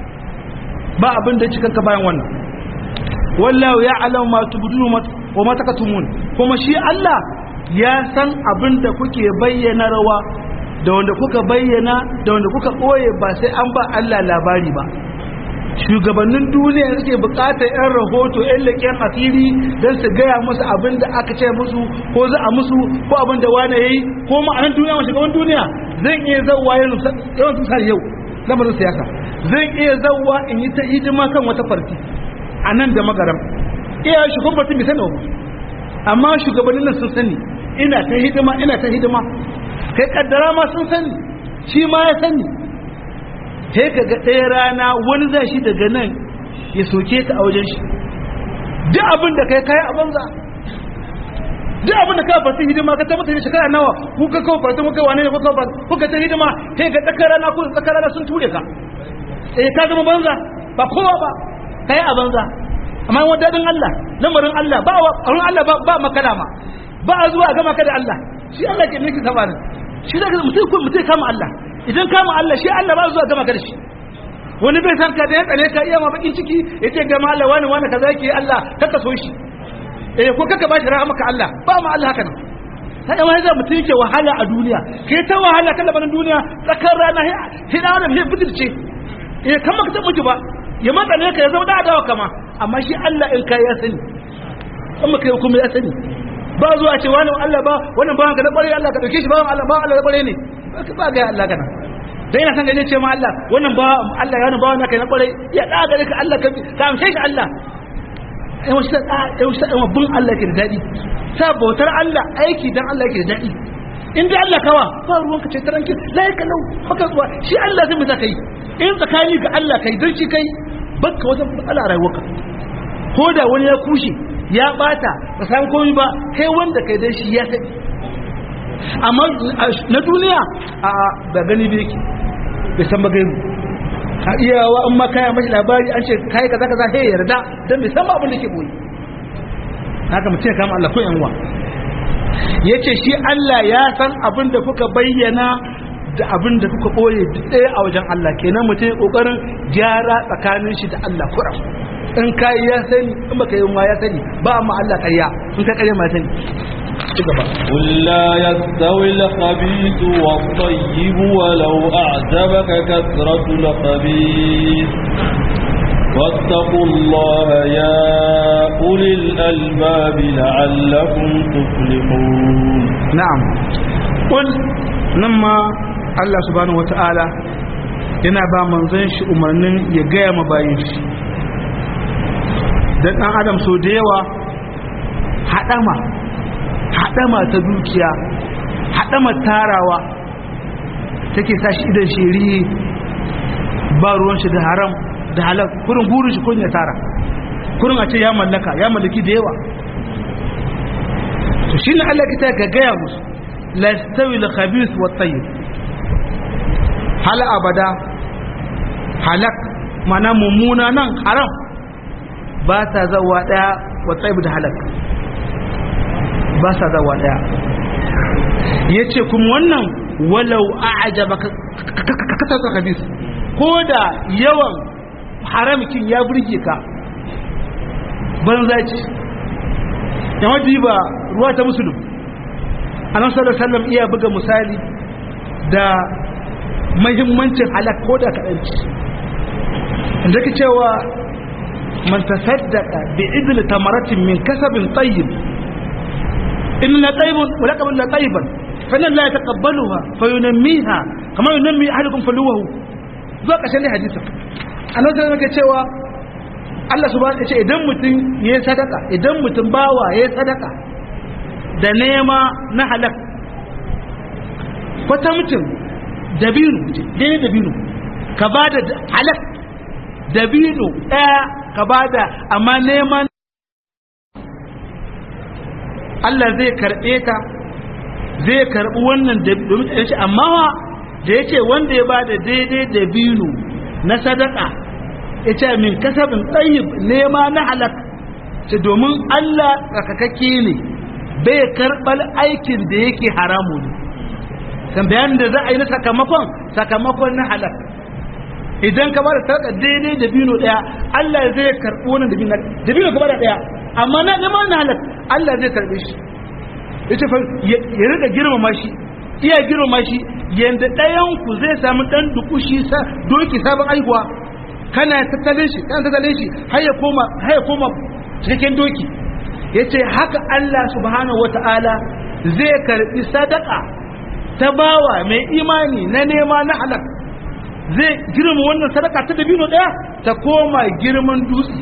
ba abin da cikin ka bayan wannan wallahu ya'lamu ma tubdunu wa ma takatumun kuma shi Allah ya san abin da kuke bayyana rawa da wanda kuka bayyana da wanda kuka boye ba sai an ba Allah labari ba shugabannin duniya suke bukatar yan rahoto yan leƙen asiri don su gaya musu abin da aka ce musu ko za a musu ko abin da wane yayi ko ma'anar duniya wa shugaban duniya zan iya zauwa yawan sun yau lamarin siyasa zan iya zauwa in yi ta hidima kan wata farti a nan da magaram iya shugaban farti bai sani ba amma shugabannin nan sun sani ina ta hidima ina ta hidima kai kaddara ma sun sani shi ma ya sani sai ka ga ɗaya rana wani zai shi daga nan ya soke ka a wajen shi duk abin da kai kai a banza duk abin da ka farti hidima ka tabbata ne shekara nawa ku ka kawo farti ku kai wane ne ku kawo farti ku ka ta hidima sai ga tsakar rana ko tsakar rana sun ture ka eh ka zama banza ba kowa ba kai a banza amma wani dadin Allah lamarin Allah ba wa Allah ba ba makalama ba a zuwa gama ka da Allah shi Allah ke nake sabanin shi da mutum ko mutum kama Allah idan kama Allah shi Allah ba zuwa gama ka da shi wani bai san ka da ya tsane ka iya ma bakin ciki ya ce gama Allah wani wani kaza yake Allah kaka so shi eh ko kaka bashi rahama ka Allah ba ma Allah haka nan sai wani zai mutum yake wahala a duniya kai ta wahala kan labarin duniya tsakar rana sai da wannan sai fitirce eh kan maka ta mutu ba ya matsane ka ya zama da adawa kama amma shi Allah in kai ya sani amma kai kuma ya sani ba zuwa ce wani Allah ba wannan ba ka da kware Allah ka dauke shi ba Allah ba Allah da kware ne ba ga Allah kana dan yana san gaje ce ma Allah wannan ba Allah ya ba wannan kai na kwarai ya da gare ka Allah ka ka amshe shi Allah ai wasu da ai wasu da bin Allah ke da dadi sa bautar Allah aiki dan Allah ke da dadi in dai Allah kawa ba ruwan ka ce taranki lai ka lau haka zuwa shi Allah zai mu za kai in tsakani ga Allah kai dan shi kai bakka wajen matsala rayuwarka ko da wani ya kushe ya bata ba san komai ba kai wanda kai dan shi ya sani amma na duniya a ba gani bai yake bai san ba gaibu a iyawa in ma kaya mashi labari an ce kai kaza kaza sai ya yarda dan bai san ba abin da ke boye haka mutum ya kama Allah ko yanwa yace shi Allah ya san abin da kuka bayyana da abin da kuka boye ɗaya a wajen Allah kenan mutum kokarin gyara tsakanin shi da Allah kuram in kai ya sani in baka yi ma ya sani ba amma Allah ƙarya in ka ƙarya ma ya sani قل لا يستوي الخبيث والطيب ولو أعجبك كثرة الخبيث واتقوا الله يا أولي الألباب لعلكم تفلحون نعم قل نما الله سبحانه وتعالى yana ba manzon shi umarnin ya gaya ma bayin shi dan dan adam so da yawa hadama hadama ta dukiya hadama tarawa take sa shi idan shiri ba ruwan shi da haram da halal kurin burin shi kun ya tara kurin a ce ya mallaka ya mallaki da yawa to shine Allah kita ga gaya musu la yastawi al khabith wa tayyib hal abada halak mana mummuna nan haram ba ta zawa daya wa tayyib da halak ba sa zawa daya yace kuma wannan walau a'jabaka kasar khabith ko da yawan haramkin ya burge ka banza ce ya wajen ba ruwa ta musulun a nan sallar sallam iya buga misali da mahimmancin halak ko da kaɗanci inda ka cewa man tasaddaka bi idil tamaratin min kasabin tayyib in la tayyibun wa laqabun la tayyiban fa la yataqabbaluha fa yunammiha kama yunammi ahadukum faluwahu zuwa ƙarshen ne hadisin annabi sallallahu alaihi cewa Allah subhanahu wa ce idan mutum ya sadaka idan mutum bawa ya sadaka da nema na halak kwata mutum dabino dai dabino ka bada halak dabino ɗaya ka bada amma neman Allah zai karɓe ta zai karɓi wannan domin ya ce amma da ya ce wanda ya bada daidai dabino na sadaka ya ce min kasabin tsayib nema na halak ce domin Allah tsakakakke ne bai karɓar aikin da yake haramu ne kan bayan da za a yi na sakamakon sakamakon na halak idan ka bada sadaka daidai da bino daya Allah zai karɓi wannan da bino ka bada daya amma na nema na halak Allah zai karɓe shi yace fa ya riga girmama shi iya girmama shi yanda ɗayan ku zai samu ɗan dukushi sa doki sabon aihuwa kana tattalin shi kana tattalin shi har ya koma har ya koma cikin doki yace haka Allah subhanahu wataala zai karbi sadaka ta bawa mai imani na nema na halak zai girma wannan sadaka ta dabino daya ta koma girman dutse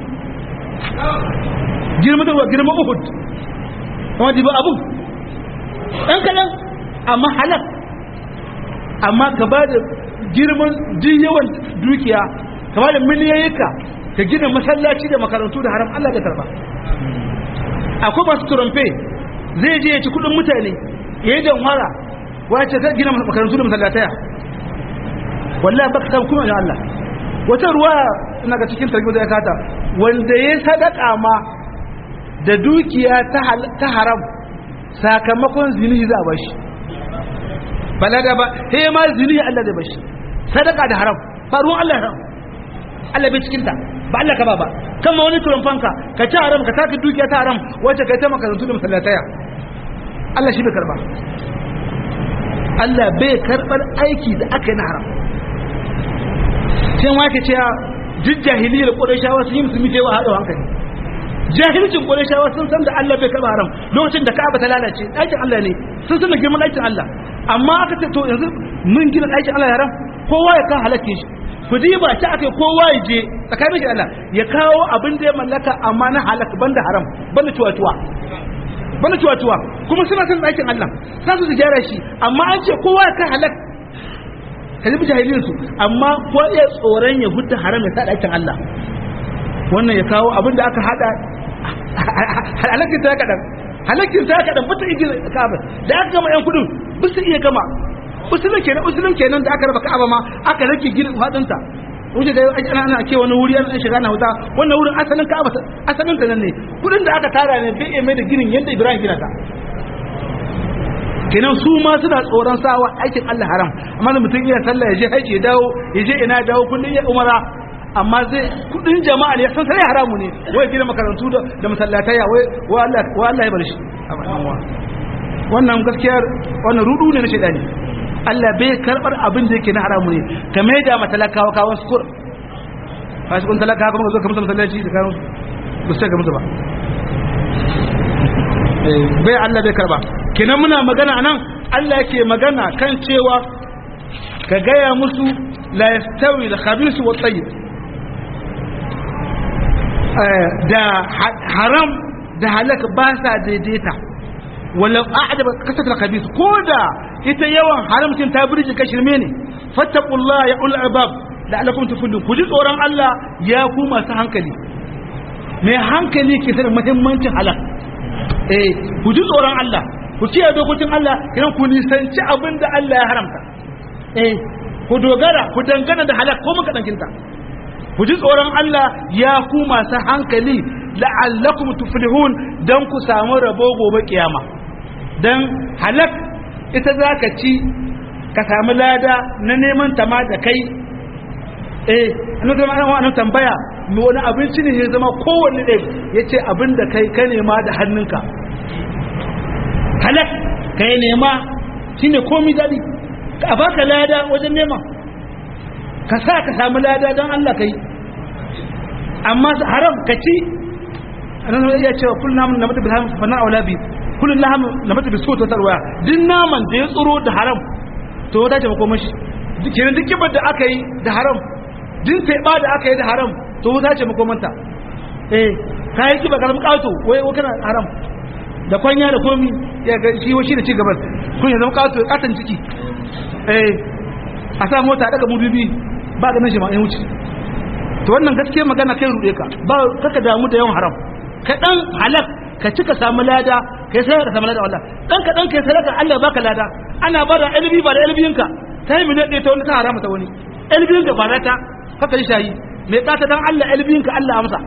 girma da girma Uhud kuma diba abu dan kadan amma halak amma ka ba da girman duk yawan dukiya ka ba da miliyoyinka ka gina masallaci da makarantu da haram Allah da karba akwai masu turamfe zai je ya ci kudin mutane ya yi jamhara wace ka gina makarantu da masallataya wallahi baka san kuma da Allah wata ruwa ina ga cikin tarbiyyar da ya kata wanda ya sadaka ma da dukiya ta haram sakamakon zini za a bashi balaga ba he ma zini Allah zai bashi sadaka da haram faruwan Allah haram Allah bai cikinta ba Allah ka ba ba kama wani turan fanka ka ci haram ka taka dukiya ta haram wacce ka ta makarantu da masallataya Allah shi bai karba Allah bai karbar aiki da aka yi na haram sai ma ka ce duk jahiliyar ƙurashawa sun yi musulmi cewa haɗo hankali jahilcin ƙurashawa sun san da Allah bai karba haram lokacin da ka'aba ta lalace ɗakin Allah ne sun san da girman ɗakin Allah amma aka ce to yanzu mun gina ɗakin Allah haram kowa ya kan halake shi ku diba ta akai kowa ya je tsakanin shi Allah ya kawo abin da ya mallaka amma na halak banda haram banda tuwa-tuwa banda tuwa-tuwa kuma suna son ɗakin Allah za su gyara shi amma an ce kowa ya kan halak ka ji jahilin su amma ko ya tsoron ya hudda haram ya sa ɗakin Allah wannan ya kawo abin da aka hada halakin ta kaɗan halakin ta kaɗan bata igi ka'aba da aka gama yan kudin ba su iya gama usulun kenan usulun kenan da aka raba ka'aba ma aka rage gidan fadinta wuce da ana ana ke wani wuri an shiga na wuta wannan wurin asalin ka'aba asalin ta nan ne kudin da aka tara ne bai mai da ginin yadda Ibrahim gina ta kenan su ma suna tsoron sawa aikin Allah haram amma da mutum iya sallah ya je haji ya dawo ya je ina dawo kullun ya umara amma zai kudin jama'a ne san sai haramu ne wai gina makarantu da da masallatai wai wa Allah wa Allah ya bar shi wannan gaskiya wannan rudu ne na shedani Allah bai karbar abin da yake na haramu ne ka mai da matalakawa kawon sukur ba su kun talaka kuma zo ka musu masallaci da kawo ba su ga musu ba bai Allah bai karba kenan muna magana anan Allah yake magana kan cewa ka gaya musu la yastawi al-khabith wa tayyib da haram da halaka ba sa daidaita walau a'jaba kasat al-khabith ko da ita yawan haramcin ta burji ka shirme ne fattaqullah ya ul albab la'allakum tuflihun ku ji tsoron Allah ya ku masu hankali mai hankali ke sanin muhimmancin halal eh ku ji tsoron Allah ku kiyaye dokokin Allah idan ku nisanci abin da Allah ya haramta eh ku dogara ku dangana da halal ko muka dankinta ku ji tsoron Allah ya ku masu hankali la'allakum tuflihun dan ku samu rabo gobe kiyama dan halak ita zaka ci ka samu lada na neman ta ma da kai eh annabi ma an tambaya me wani abinci ne ya zama kowanne ɗaya yace abin da kai ka nema da hannunka halak kai nema shine komai dadi ka baka lada wajen nema ka sa ka samu lada don Allah kai amma haram ka ci annabi ya ce kullu namun na mutu bilham fa na aula bi kullu laham na mutu bi sota tarwaya din naman da ya tsoro da haram to wata ce makoma shi kenan duk kibar da aka yi da haram din taiba da aka yi da haram to wata ce makomanta eh kai kiba karam kato wai wai kana haram da kwanya da komi ya ga shi shi da ci gaban kun ya zama kato katan ciki eh a sa mota daga mudubi ba ganin shi ma ya wuce to wannan gaskiya magana kai rude ka ba kaka damu da yawan haram ka dan halak ka cika samu lada kai sai ka samu lada Allah dan ka dan kai sadaka Allah baka lada ana bada ilbi ba da ilbiyinka sai mu dade ta wani ta harama ta wani ilbiyinka ba ta kaka yi shayi me ka ta dan Allah ilbiyinka Allah amsa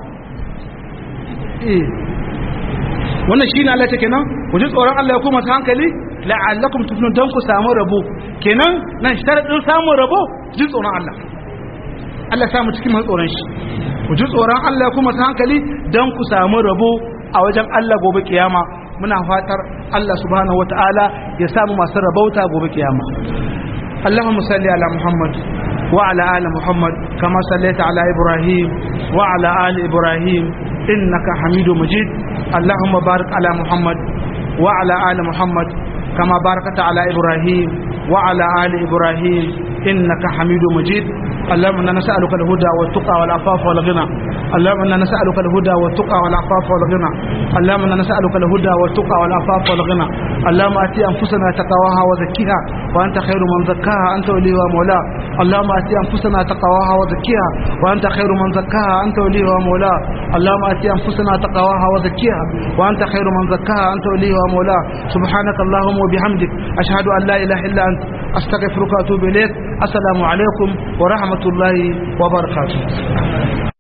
eh wannan shine Allah take nan ku ji tsoron Allah ya kuma ta hankali la'allakum tuflihun dan ku samu rabo kenan nan sharadin samun rabo ji tsoron Allah Allah samu cikin masu tsoron shi ku ji tsoron Allah kuma ta hankali don ku samu rabo a wajen Allah gobe kiyama muna fatar Allah subhanahu wataala ya samu masu rabauta gobe kiyama Allahumma salli ala Muhammad wa ala ali Muhammad kama sallaita ala Ibrahim wa ala ali Ibrahim innaka Hamidu Majid Allahumma barik ala Muhammad wa ala ali Muhammad kama barakata ala Ibrahim wa ala ali Ibrahim إنك حميد مجيد اللهم إنا نسألك الهدى والتقى والعفاف والغنى اللهم إنا نسألك الهدى والتقى والعفاف والغنى اللهم إنا نسألك الهدى والتقى والعفاف والغنى اللهم آتي أنفسنا تقواها وزكيها وأنت خير من زكاها أنت وليها ومولاها اللهم آتي أنفسنا تقواها وزكيها وأنت خير من زكاها أنت وليها ومولاها اللهم آتي أنفسنا تقواها وزكيها وأنت خير من زكاها أنت وليها ومولاها سبحانك اللهم وبحمدك أشهد أن لا إله إلا أنت أستغفرك وأتوب إليك السلام عليكم ورحمة الله وبركاته